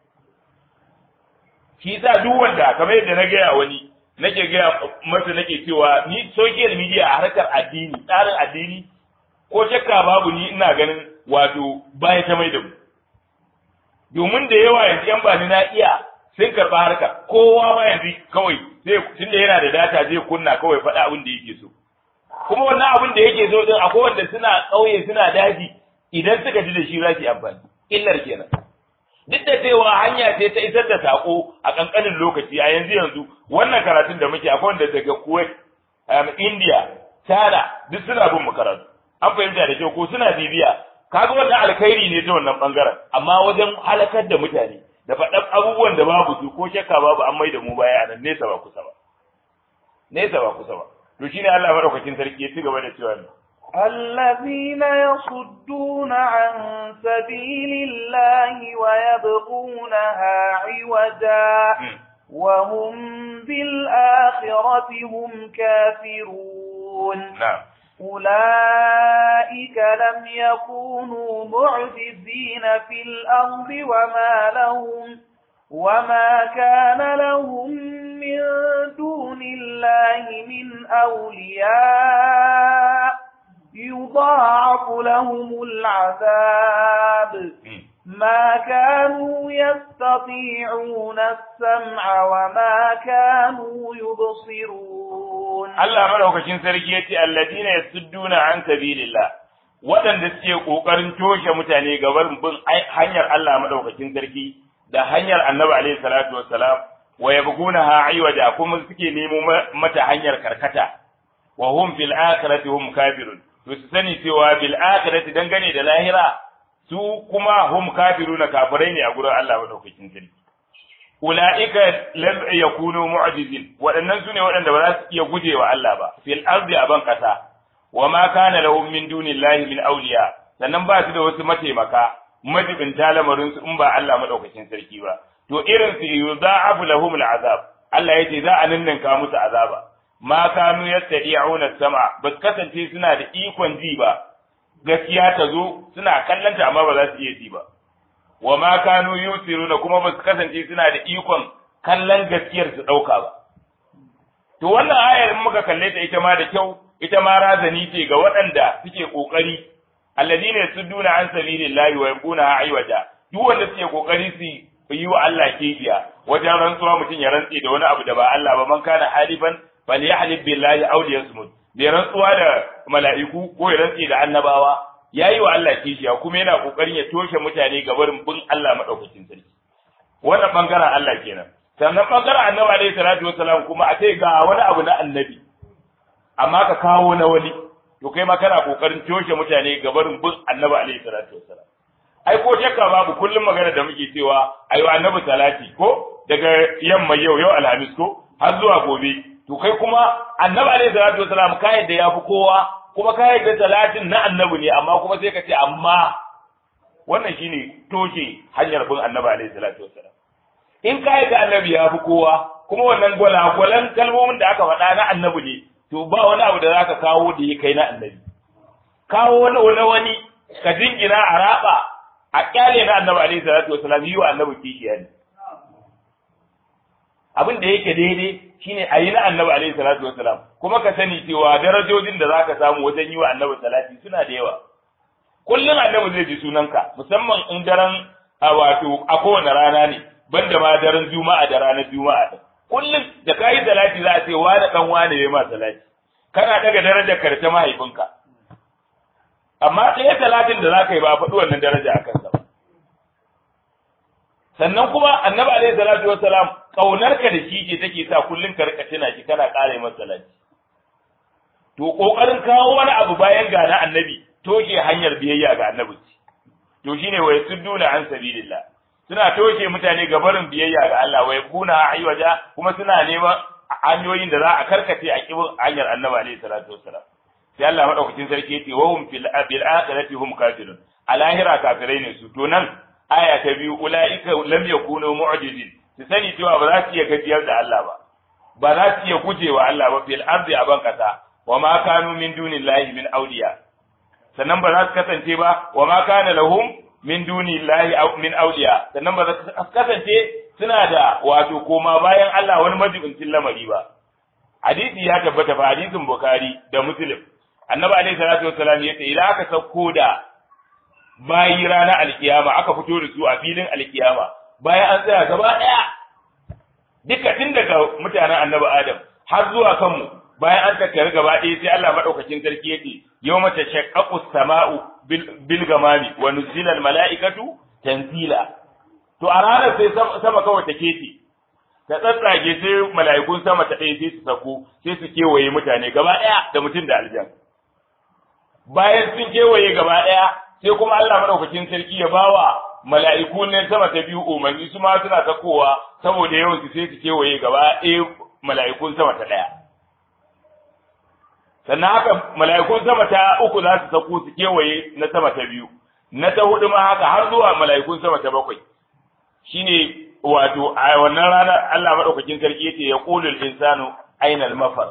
shi sa duk wanda kamar yadda na gaya wani nake gaya masa nake cewa ni social media a harkar addini tsarin addini ko shakka babu ni ina ganin wato baya ta mai da mu domin da yawa yanzu yan bani na iya sun karɓa harka kowa ma yanzu kawai zai tunda yana da data zai kunna kawai faɗa abin da yake so kuma wannan abin da yake so din akwai wanda suna ƙauye suna daji idan suka ji da shi za su yi amfani illar kenan duk da cewa hanya ce ta isar da sako a kankanin lokaci a yanzu yanzu wannan karatun da muke akwai wanda daga Kuwait um, India China duk suna bin mu karatu an fahimta da kyau ko suna bibiya kaga wannan alkhairi ne ta wannan bangaren amma wajen halakar da mutane da faɗan abubuwan da babu su ko shakka babu an mai da mu baya nan nesa ba kusa ba nesa ba kusa ba to shine Allah madaukakin sarki ya ci gaba da cewa الذين يصدون عن سبيل الله ويبغونها عوجا وهم بالآخرة هم كافرون نعم أولئك لم يكونوا معجزين في الأرض وما لهم وما كان لهم من دون الله من أولياء يضاعف لهم العذاب ما كانوا يستطيعون السمع وما كانوا يبصرون Allah madaukakin sarki yace alladina yasudduna an sabilillah waɗanda suke kokarin toshe mutane gaban bin hanyar Allah madaukakin sarki da hanyar Annabi alaihi salatu wassalam wa yabghunaha aywaja kuma suke nemo mata hanyar karkata wa hum fil akhirati hum kafirun to su sani cewa bil akhirati dangane da lahira su kuma hum kafiruna kafirai ne a gurin Allah madaukakin sarki ulaika lam yakunu mu'jizin waɗannan sune waɗanda ba za su iya gujewa Allah ba fil ardi aban kasa wa ma kana lahum min dunillahi min awliya sannan ba su da wasu mataimaka majibin lamarin su in ba Allah madaukakin sarki ba to irin su yuza'abu lahum al'azab Allah yace za a ninninka musu azaba ma kanu yastadi'una sama ba su kasance suna da ikon ji ba gaskiya ta zo suna kallanta amma ba za su iya ji ba wa ma kanu yusiruna kuma ba su kasance suna da ikon kallon gaskiyar su dauka ba to wannan ayar in muka kalle ta ita ma da kyau ita ma razani ce ga waɗanda suke kokari alladina yasudduna an sabilillahi wa yabuna aywaja duk wanda suke kokari su yi wa Allah kifiya wajen rantsuwa mutum ya rantse da wani abu da ba Allah ba man kana halifan falyahlib billahi aw liyasmut bai rantsuwa da mala'iku ko ya rantse da annabawa yayi wa Allah kishiya kuma yana kokarin ya toshe mutane ga barin bin Allah madaukakin sarki wannan bangaren Allah kenan sannan bangaren annabi alaihi salatu wassalam kuma a ce ga wani abu na annabi amma ka kawo na wani to kai ma kana kokarin toshe mutane ga barin bin annabi alaihi salatu wassalam ai ko shakka babu kullum magana da muke cewa ayo annabi salati ko daga yamma yau yau alhamis ko har zuwa gobe to kai kuma annabi alaihi salatu wasalam ka yadda ya fi kowa kuma ka yadda salatin na annabi ne amma kuma sai ka ce amma wannan shine toshe hanyar bin annabi alaihi salatu wasalam in ka yadda annabi ya fi kowa kuma wannan gwalagwalan kalmomin da aka faɗa na annabi ne to ba wani abu da zaka kawo da ya kai na annabi kawo wani wani wani ka jingina a raba a kyale na annabi alaihi salatu wasalam yi wa annabi kishiya ne abin da yake daidai shine a yi na annabi alaihi salatu wasalam kuma ka sani cewa darajojin da zaka samu wajen yi wa annabi salati suna da yawa kullum annabi zai ji sunanka musamman in daren a wato a kowane rana ne banda ma daren juma'a da ranar juma'a din kullum da kayi salati za a ce wani dan wani ne ma salati kana daga darajar karta mahaifinka amma ɗaya talatin da za ka yi ba a faɗi wannan daraja a kansa ba sannan kuma annabi alaihi salatu wassalam kaunarka da shi ce take sa kullun ka rika tuna shi kana ƙara masa salati to kokarin kawo wani abu bayan ga na annabi toshe hanyar biyayya ga annabi to shine wa yasudduna an sabilillah suna toshe mutane ga barin biyayya ga Allah wa yakuna aywaja kuma suna neman hanyoyin da za a karkace a kibin hanyar annabi alaihi salatu wassalam sai Allah madaukakin sarki yace wa hum fil bil akhirati hum kafirun a lahira kafirai ne su to nan aya ta biyu ulaika lam yakunu mu'jizin su sani cewa ba za su iya gajiyar da Allah ba ba za su iya gujewa Allah ba fil ardi aban kasa wa ma kanu min dunillahi min awliya sannan ba za su kasance ba wa ma kana lahum min dunillahi min awliya sannan ba za su kasance suna da wato koma bayan Allah wani majibincin lamari ba hadisi ya tabbata fa hadisin bukhari da muslim annabi alaihi salatu wassalam ya ce idan aka sauko da bayi ranar alkiyama aka fito da su a filin alkiyama bayan an tsaya gaba daya duka tun daga mutanen annabi adam har zuwa kanmu bayan an tattara gaba ɗaya sai Allah madaukakin sarki yake yawma tashaqqaqu as-sama'u bil gamami wa nuzila al-mala'ikatu tanzila to a ranar sai sama kawai take ce ta tsatsage sai mala'ikun sama ta ɗaya sai su sako sai su kewaye mutane gaba ɗaya da mutum da aljan bayan sun kewaye gaba ɗaya sai kuma Allah madaukakin sarki ya bawa mala'iku ne sama ta biyu umarni su ma suna sakowa saboda yawan su sai su kewaye gaba ɗaya mala'ikun sama ta ɗaya sannan haka mala'ikun sama ta uku za su sako su kewaye na sama ta biyu na ta hudu ma haka har zuwa mala'ikun sama ta bakwai shine wato a wannan ranar Allah madaukakin sarki yace ya qulul insanu aina al-mafar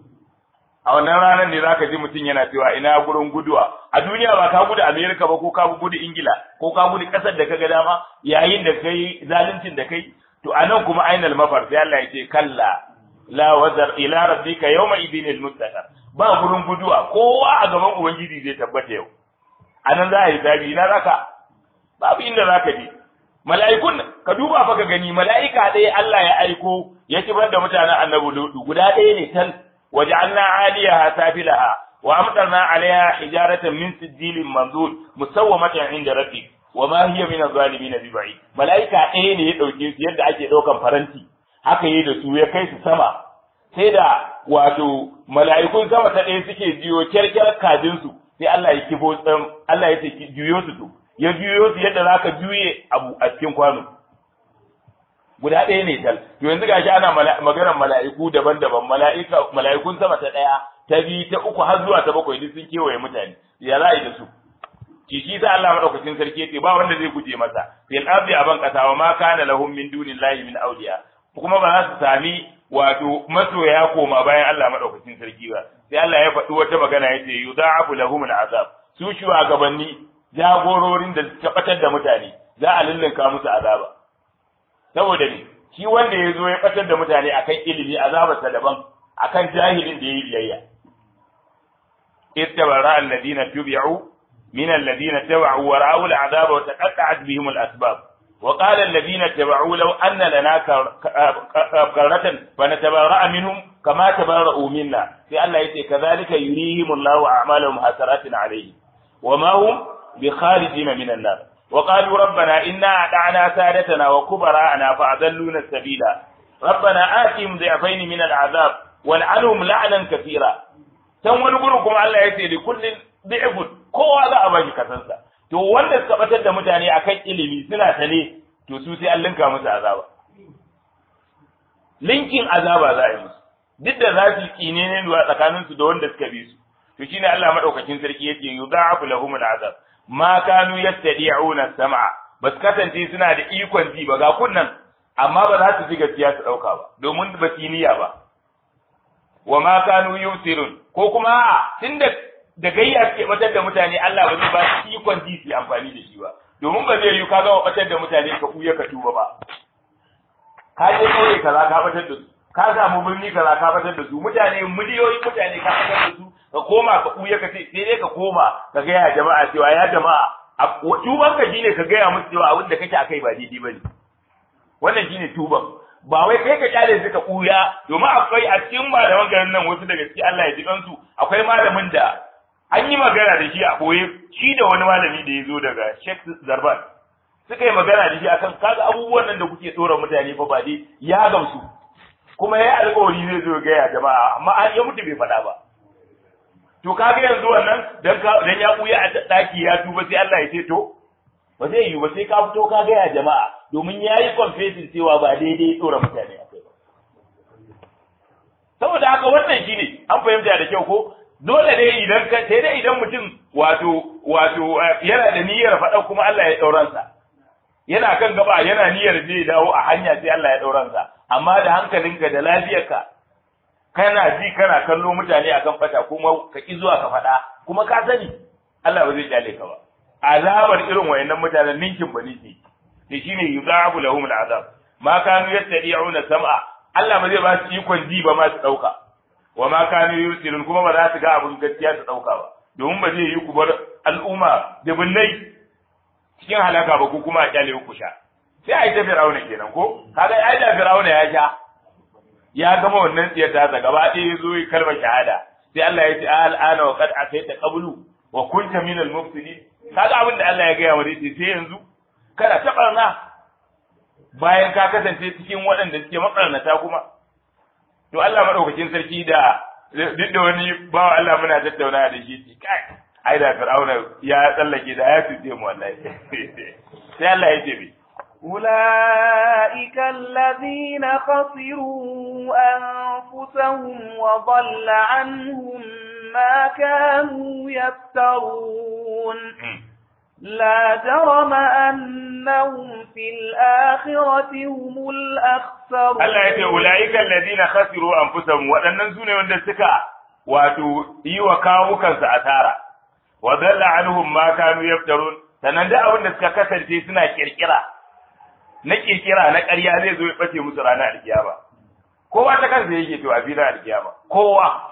a wannan ranar ne zaka ji mutum yana cewa ina gurin guduwa a duniya ba ka gudu America ba ko ka gudu Ingila ko ka gudu kasar da kaga dama yayin da kai zaluncin da kai to anan kuma aina al-mafar sai Allah yace kalla la wazar ila rabbika yawma idinil mustaqar ba gurin guduwa kowa a gaban ubangiji zai tabbata yau anan za a yi zabi ina zaka babu inda zaka je mala'ikun ka duba fa ka gani mala'ika ɗaya Allah ya aiko ya kibar da mutanen annabi Lutu guda ɗaya ne tal waja'alna 'aliyaha safilaha wa amtarna 'alayha hijaratan min sijilin manzul musawwamatan 'inda rabbik wa ma hiya min adh-dhalimin biba'id mala'ika ɗaya ne ya dauke su yadda ake daukan faranti haka yi da su ya kai su sama sai da wato mala'ikun sama ta ɗaya suke jiyo kyarkyar kajinsu sai Allah ya kifo Allah ya ce juyo su to ya juyo su yadda za ka juye abu a cikin kwano guda ɗaya ne tal to yanzu gashi ana maganar mala'iku daban-daban mala'ika mala'ikun sama ta ɗaya ta biyu ta uku har zuwa ta bakwai duk sun kewaye mutane ya za a yi da su ki shi sa Allah madaukakin sarki yace ba wanda zai guje masa fil ardi aban qasa wa ma kana lahum min dunillahi min awliya kuma ba za su sami wato masoya koma bayan Allah madaukakin sarki ba sai Allah ya faɗi wata magana yace yudha'afu lahum al'azab su shugabanni jagororin da suka batar da mutane za a lullunka musu azaba saboda ne shi wanda ya zo ya batar da mutane akan ilimi azabarsa daban akan jahilin da ya yi biyayya ittabara alladhina tubi'u min alladhina tabi'u wa ra'u al'azaba wa taqatta'at bihim al'asbab wa qala alladhina tabi'u law anna lana karratan fa natabarra'a minhum kama tabarra'u minna sai Allah yace kadhalika yurihim Allahu a'malahum hasaratin alayhi wa ma hum بخارجين من النار وقالوا ربنا إنا أطعنا سادتنا وكبراءنا فأضلونا السبيل ربنا آتهم ضعفين من العذاب والعنهم لعنا كثيرا can wani gurin kuma Allah ya ce da kullin bi'fun kowa za a ba shi kasansa to wanda suka batar da mutane akan ilimi suna sane to su sai an linka musu azaba linkin azaba za a yi musu duk da za su kine ne duwa tsakanin su da wanda suka bi su to shine Allah madaukakin sarki yake yudha'afu lahum al'azab ma kanu yastadi'una sam'a bas kasance suna da ikon ji ba ga kunnan amma ba za su ji gaskiya su dauka ba domin ba su niyya ba wa ma kanu yusirun ko kuma tunda da gayya suke batar da mutane Allah ba zai ba su ikon ji su amfani da shi ba domin ba zai yi ka ga batar da mutane ka kuya ka tuba ba ka je kauye kaza ka batar da su ka samu birni kaza ka batar da su mutane miliyoyin mutane ka batar da su ka koma ka ɓuya ka ce sai dai ka koma ka gaya jama'a cewa ya jama'a tuban ka shine ka gaya musu cewa abin da kake akai ba daidai bane wannan shine tuban ba wai kai ka kyale su ka ɓuya domin akwai a cikin malaman garin nan wasu daga cikin Allah ya ji kansu akwai malamin da an yi magana da shi a ɓoye shi da wani malami da ya zo daga Sheikh Zarban suka yi magana da shi akan kaga abubuwan nan da kuke tsora mutane fa ba dai ya gamsu kuma ya alƙawari zai zo ga ya jama'a amma an ya mutu bai faɗa ba to kaga yanzu wannan dan ka dan ya buya a daki ya tuba sai Allah ya ce to ba zai yi ba sai ka fito ka ga ya jama'a domin yayi confession cewa ba daidai tsora mutane akai ba saboda haka wannan shine an fahimta da kyau ko dole ne idan ka sai dai idan mutum wato wato yana da niyyar faɗa kuma Allah ya ɗauransa yana kan gaba yana niyyar zai dawo a hanya sai Allah ya ɗauransa amma da hankalinka da lafiyarka kana ji kana kallo mutane akan fata kuma ka ki zuwa ka faɗa kuma ka sani Allah ba zai kyale ka ba azabar irin wayannan mutanen ninkin ba nake to shine yuzabu lahum al'azab ma kanu yastadi'una sam'a Allah ba zai ba su ikon ji ba ma su dauka wa ma kanu yusirun kuma ba za su ga abin gaskiya su dauka ba domin ba zai yi ku bar al'umma da binnai cikin halaka ba ku kuma a kyale ku sha sai a yi ta fir'auna kenan ko kaga ai da fir'auna ya sha ya gama wannan tsiyar ta gaba ɗaya ya zo yi kalmar shahada sai Allah ya ce al'ana wa qad ataita qablu wa kunta min al-mufsidin kaga abin da Allah ya gaya wa sai sai yanzu kada ta barna bayan ka kasance cikin waɗanda suke makarnata kuma to Allah madaukakin sarki da duk da wani bawa Allah muna tattauna da shi kai ai da fir'auna ya tsallake da ya tuce mu wallahi sai Allah ya ce bi أولئك الذين خسروا أنفسهم وضل عنهم ما كانوا يفترون لا جرم أنهم في الآخرة هم الأخسرون Allah ya ce ulaika alladhina khasiru anfusahum waɗannan sune wanda suka wato yi wa kawukansu asara wa dalla anhum ma kanu yaftarun sannan da abin da suka kasance suna kirkira na kirkira na ƙarya zai zo ya bace musu ranar alkiyama kowa ta kansa yake to a filin alkiyama kowa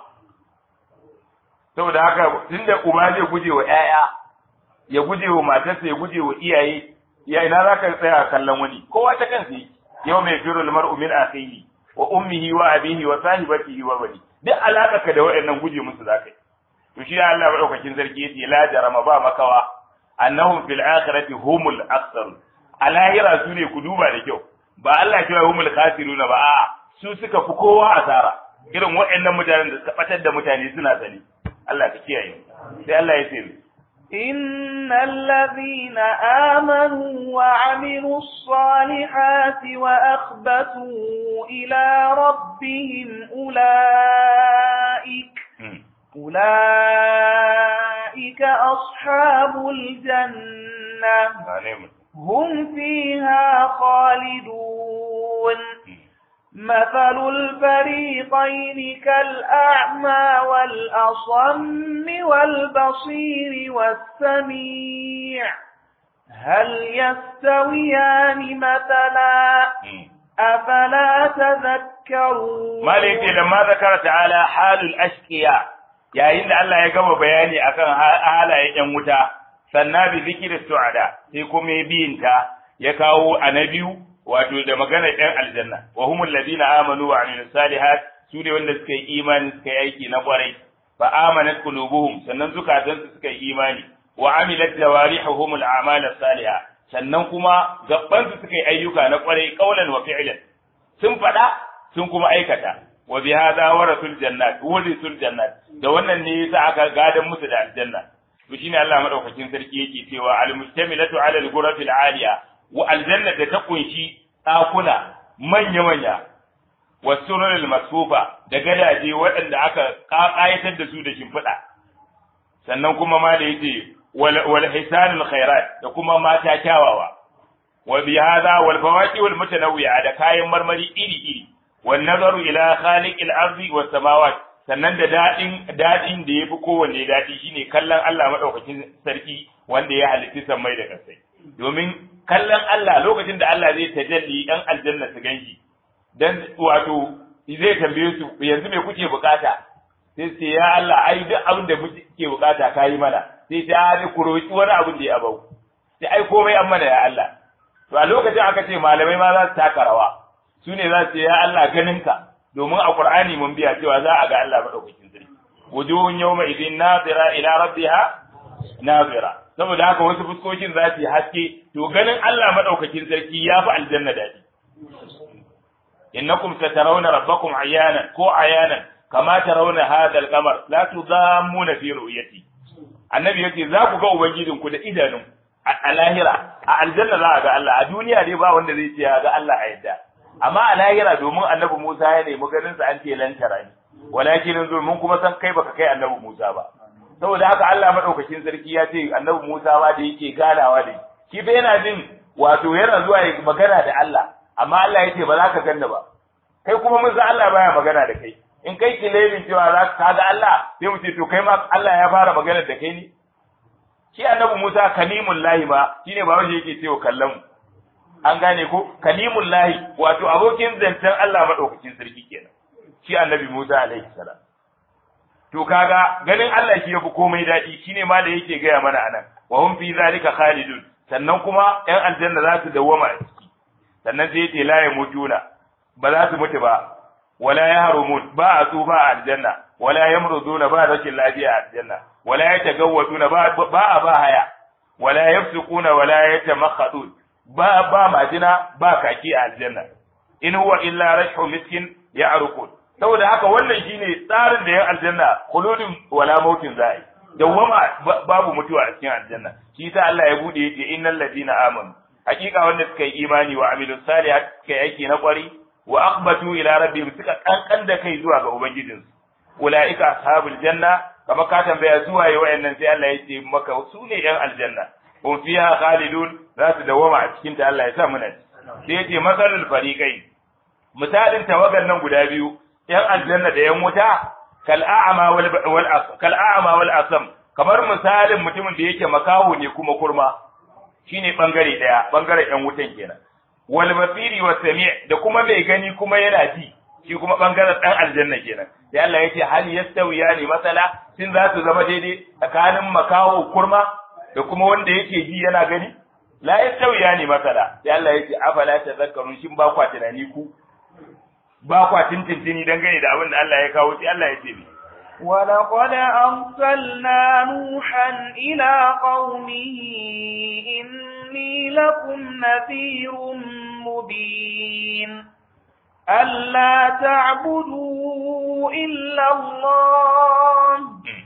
saboda haka tunda uba zai guje wa ƴaƴa ya guje wa matarsa ya guje wa iyaye ya ina za ka tsaya kallon wani kowa ta kansa yake yau mai firu lamar umin akhihi wa ummihi wa abihi wa sahibatihi wa wali duk alaka ka da waɗannan guje musu zakai to shi Allah madaukakin sarki yace la jarama ba makawa annahum fil akhirati humul aktharun a lahira su ne ku duba da kyau ba Allah kira humul khasiruna ba a su suka fi kowa asara irin waɗannan mutanen da suka batar da mutane suna sani Allah ka kiyaye sai Allah ya ce إن الذين آمنوا وعملوا الصالحات وأخبتوا إلى ربهم أولئك أولئك أصحاب الجنة هم فيها خالدون مثل الفريقين كالأعمى والأصم والبصير والسميع هل يستويان مثلا أفلا تذكرون ما ليتي لما ذكر تعالى حال الأشقياء yayin da Allah ya gama bayani akan halayen ‘yan wuta, sannan bi zikirin su'ada, sai kuma ya biyinta ya kawo a na biyu wato da maganar ‘yan aljanna, wa humul ladina amanu wa amilu salihat su ne wanda suka yi imani suka yi aiki na kwarai, fa amanat qulubuhum sannan zukatansu suka yi imani, wa amilat jawarihuhum al-a'mal as-salihah sannan kuma gabbansu suka yi ayyuka na kwarai qaulan wa fi'lan. Sun faɗa sun kuma aikata. wa bi hadha warasul jannat warisul jannat da wannan ne yasa aka gadan musu da aljanna to shine Allah madaukakin sarki yake cewa al mustamilatu ala al ghurafil aliya wa aljanna da ta kunshi dakuna manya manya wa surul masfufa da gadaje waɗanda aka ƙayatar da su da shimfiɗa sannan kuma ma da yace wal hisanul khairat da kuma mata kyawawa wa bi hadha wal fawaqi wal mutanawwi'a da kayan marmari iri iri wan nazaru ila khaliqil ardi was samawat sannan da dadin dadin da yafi kowanne dadi shine kallon Allah madaukakin sarki wanda ya halitta sammai da kasai domin kallon Allah lokacin da Allah zai tajalli dan aljanna su ganshi dan wato zai tambaye su yanzu me kuke bukata sai sai ya Allah ai duk abin da muke bukata kayi mana sai ta ni ku roki wani abin da ya abau sai ai komai an mana ya Allah to a lokacin aka ce malamai ma za su taka rawa su ne za su ce ya Allah ganinka domin a Qur'ani mun biya cewa za a ga Allah madaukakin sarki wujuhun yawma idin nazira ila rabbiha nazira saboda haka wasu fuskokin za su yi haske to ganin Allah madaukakin sarki ya fi aljanna daɗi innakum satarawna rabbakum ayanan ko ayanan kama tarawna hadha al-qamar la tudammuna fi ru'yati annabi yace za ku ga ubangijinku da idanun a lahira a aljanna za a ga Allah a duniya ne ba wanda zai ce ya ga Allah a yadda amma a lahira domin annabi Musa ya nemi ganin sa an ce lantara ne walakin zo mun kuma san kai baka kai annabi Musa ba saboda haka Allah madaukakin sarki ya ce annabi Musa ba da yake ganawa da shi fa yana jin wato yana zuwa ya magana da Allah amma Allah ya ce ba za ka ganna ba kai kuma mun san Allah baya magana da kai in kai kilemin cewa za ka ga Allah sai mu ce to kai ma Allah ya fara magana da kai ne shi annabi Musa kalimul lahi ma shine ba wanda yake cewa kallon an gane ko kalimul lahi wato abokin zancen Allah madaukakin sarki kenan shi annabi Musa alaihi salam to kaga ganin Allah shi yafi komai dadi shine ma da yake gaya mana anan wa hum fi zalika khalidun sannan kuma yan aljanna za su dawwama a ciki sannan sai yace la yamutuna ba za su mutu ba wala yahrumun ba a tsufa a aljanna wala yamruduna ba rashin lafiya a aljanna wala yatagawwaduna ba ba a ba haya wala yafsukuna wala yatamakhadun ba ba majina ba kaki a aljanna in huwa illa rashu miskin ya'rukun saboda haka wannan shine tsarin da yan aljanna khuludun wala mautin za'i dawwama babu mutuwa a cikin aljanna shi ta Allah ya bude yace innal ladina amanu hakika wanda suka yi imani wa amilus salihat suka yi aiki na kwari wa aqbatu ila rabbihim suka kankan da kai zuwa ga ubangijinsu ulaika ashabul janna kama ka tambaya zuwa yi wayannan sai Allah ya ce maka su ne yan aljanna hum fiha khalidun za su dawama a cikin ta Allah ya sa muna sai ya ce masalul fariqai misalin tawagan nan guda biyu yan aljanna da yan wuta kal a'ma wal kal a'ma wal asam kamar misalin mutumin da yake makaho ne kuma kurma shine bangare daya bangaren yan wutan kenan wal basiri was sami' da kuma mai gani kuma yana ji shi kuma bangaren dan aljanna kenan sai Allah yace hal yastawiyani masala sin za su zama daidai tsakanin makaho kurma da kuma wanda yake ji yana gani la yastawiyani masala sai Allah yace afala tazakkarun shin ba kwa tunani ku ba kwa tintintini dangane da abin da Allah ya kawo sai Allah ya ce ni ولقد أرسلنا نوحا إلى قومه إني لكم نذير مبين ألا تعبدوا إلا الله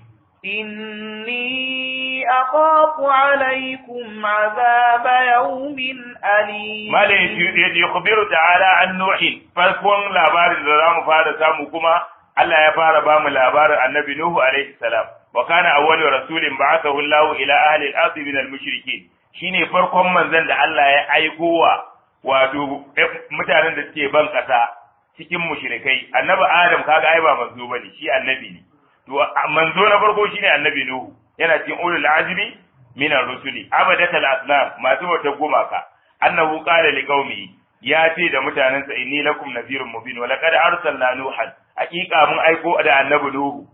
إني أخاف عليكم عذاب يوم أليم ما يخبر تعالى عن نوح فالكون لابار الزرام فهذا سامكما Allah ya fara ba mu labarin annabi Nuhu alaihi salam wa kana awwalu rasulin ba'athahu Allah ila ahli al-ardi min al-mushrikeen shine farkon manzon da Allah ya aiko wa wato mutanen da suke ban kasa cikin mushrikai annabi Adam kaga ai ba manzo bane shi annabi ne to manzo na farko shine annabi Nuhu yana cikin ulul azmi min ar-rusuli abadatal asnam masu wata gumaka annahu qala liqaumihi ya ce da mutanensa inni lakum nadhirun mubin wa laqad arsalna nuhan hakika mun aiko da annabi nuhu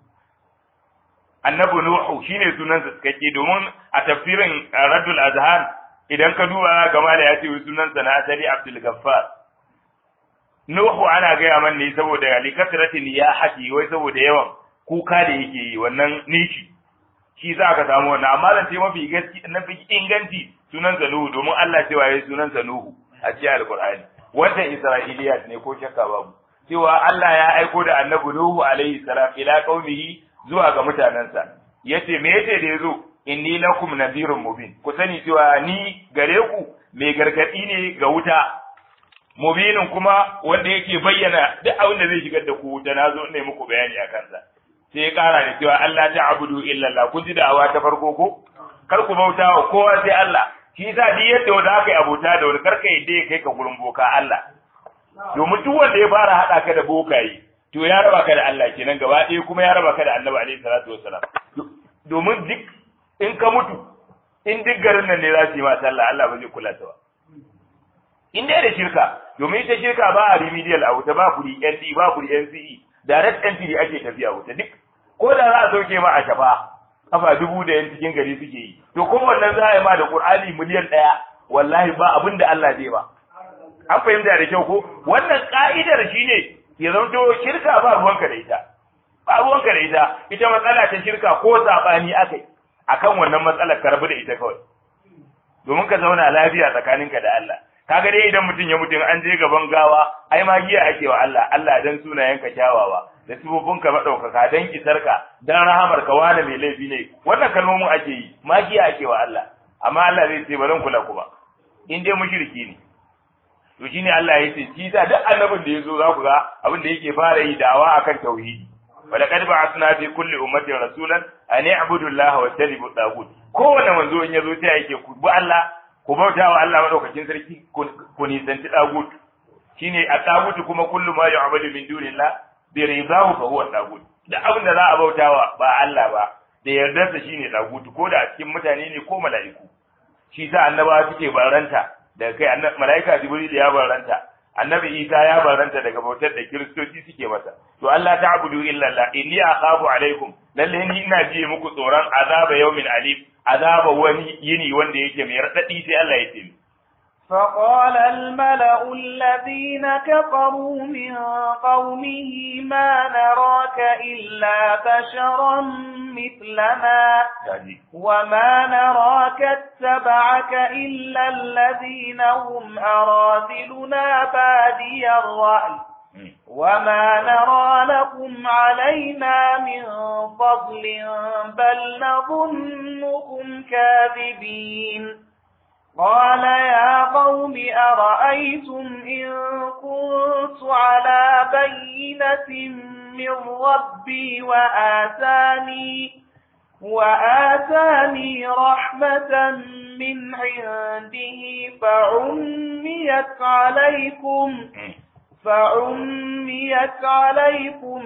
annabi nuhu shine sunansa cikakke domin a tafsirin raddul azhan idan ka duba gama da ya ce sunansa na asali abdul gaffar nuhu ana gaya man ne saboda likasratin ya haji wai saboda yawan kuka da yake yi wannan nishi shi za ka samu wannan amma zan ce mafi gaski na fi inganci sunansa nuhu domin Allah cewa yayi sunansa nuhu a cikin alqur'ani wannan isra'iliyat ne ko shakka babu cewa Allah ya aiko da annabi nuhu alaihi salam ila qaumihi zuwa ga mutanansa yace me yace da yazo inni lakum nadhirun mubin ku sani cewa ni gare ku mai gargadi ne ga wuta mubinin kuma wanda yake bayyana duk abin da zai shigar da ku wuta nazo ne muku bayani a kansa sai ya kara da cewa Allah ta'budu illa Allah kun ji da'awa ta farko ko kar ku bauta wa kowa sai Allah shi yasa duk yadda wanda aka yi abota da wani karka yadda ya kai ka gurin boka Allah domin duk wanda ya fara haɗa ka da bokaye to ya raba ka da Allah kenan gaba ɗaya kuma ya raba ka da Annabi alaihi salatu wassalam domin duk in ka mutu in duk garin nan ne za su yi ma sallah Allah ba zai kula ta ba in dai da shirka domin ita shirka ba a remedial a wuta ba kuri ND ba kuri NCE direct entry ake tafiya wuta duk ko da za a sauke ma a shafa kafa dubu da yan cikin gari suke yi to ko wannan za a yi ma da Qur'ani miliyan ɗaya wallahi ba abin da Allah zai ba an fahimta da kyau ko wannan ka'idar shine ya zanto shirka ba ruwanka da ita ba ruwanka da ita ita matsala ta shirka ko sabani akai akan wannan matsalar ka rabu da ita kawai domin ka zauna lafiya tsakaninka da Allah kaga dai idan mutum ya mutu an je gaban gawa ai magiya ake wa Allah Allah dan sunayenka kyawawa da sifofinka madaukaka dan isarka dan rahamarka wani mai laifi ne wannan kalmomin ake yi magiya ake wa Allah amma Allah zai ce ba zan kula ku ba in dai mushriki ne to shine Allah ya ce shi da duk annabin da yazo za ku ga abin da yake fara yi da'awa akan tauhidi ولقد بعثنا في كل أمة رسولا أن يعبدوا الله واجتنبوا الطاغوت kowane manzo in yazo sai yake ku bi Allah ku bauta wa Allah madaukakin sarki ku nisanci tagut shine a tagut kuma kullu ma yu'badu min dunillah bi ridahu fa huwa tagut da abin da za a bautawa ba Allah ba da yardarsa shine tagut ko da a cikin mutane ne ko mala'iku shi sa annabawa suke baranta daga kai mala'ika jibril ya baranta annabi isa ya baranta daga bautar da kiristoci suke masa to Allah ta'budu illa Allah inni akhafu alaikum lalle ni ina ji muku tsoron azaba yawmin alim azaba wani yini wanda yake mai radadi sai Allah ya ce فقال الملأ الذين كفروا من قومه ما نراك إلا بشرا مثلنا وما نراك اتبعك إلا الذين هم أراذلنا بادي الرأي وما نرى لكم علينا من فضل بل نظنكم كاذبين قال يا قوم أرأيتم إن كنت على بينة من ربي وآتاني وآتاني رحمة من عنده فعميت عليكم فعميت عليكم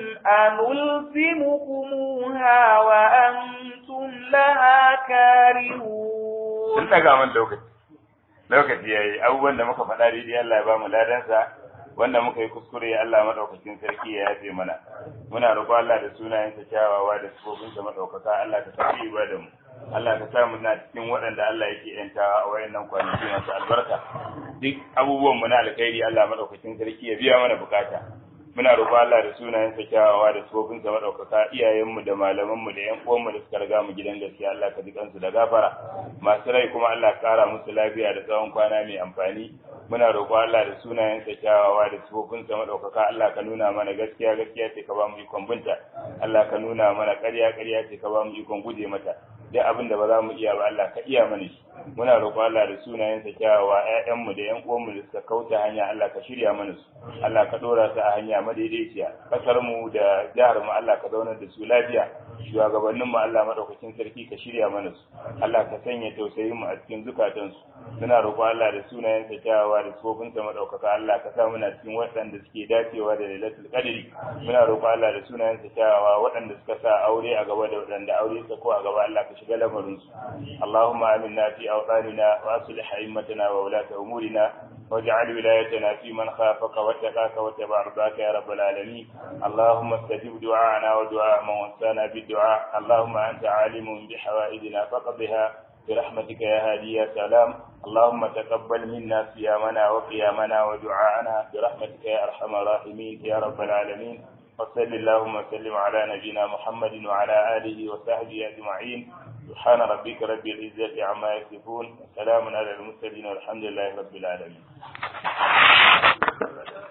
أنلزمكموها وأنتم لها كارهون lokaci ya yi abubuwan da muka faɗa daidai Allah ya ba mu ladansa wanda muka yi kuskure Allah madaukakin sarki ya yafe mana muna roƙo Allah da sunayensa kyawawa da sifofinsa madaukaka Allah ka tafi ibada mu Allah ka sa mu na cikin waɗanda Allah yake yantawa a wayannan kwanaki masu albarka duk abubuwan mu na alkhairi Allah madaukakin sarki ya biya mana bukata muna roƙo Allah da sunayensa kyawawa da sifofinsa madaukaka iyayenmu da malamanmu da ƴan uwanmu da suka riga mu gidan gaskiya Allah ka ji kansu da gafara masu rai kuma Allah ka ƙara musu lafiya da tsawon kwana mai amfani muna roƙo Allah da sunayensa kyawawa da sifofinsa madaukaka Allah ka nuna mana gaskiya gaskiya ce ka ba mu ikon binta Allah ka nuna mana ƙarya ƙarya ce ka ba mu ikon guje mata duk abin da ba za mu iya ba Allah ka iya mana shi muna roƙo Allah da sunayensa kyawawa ƴaƴanmu da ƴan uwanmu da suka kauta hanya Allah ka shirya mana su Allah ka dora su a hanya madaidaiciya kasar mu da jihar mu Allah ka zaunar da su lafiya shugabannin mu Allah madaukakin sarki ka shirya mana su Allah ka sanya tausayin mu a cikin zukatan su muna roƙo Allah da sunayensa kyawawa da tsofinsa madaukaka Allah ka sa muna cikin waɗanda suke dacewa da lailatul qadri muna roƙo Allah da sunayensa kyawawa waɗanda suka sa aure a gaba da waɗanda aure suka ko a gaba Allah ka shiga lamarin su Allahumma aminna fi awtanina wa aslih a'immatana wa ulata umurina واجعل ولايتنا في من خافك واتقاك واتبع رضاك يا رب العالمين اللهم استجب دعاءنا ودعاء من وسانا بالدعاء اللهم انت عالم بحوائجنا فقضها برحمتك يا هادي يا سلام اللهم تقبل منا صيامنا وقيامنا ودعاءنا برحمتك يا ارحم الراحمين يا رب العالمين وصل اللهم وسلم على نبينا محمد وعلى اله وصحبه اجمعين سبحان ربك رب العزه عما يصفون وسلام على المرسلين والحمد لله رب العالمين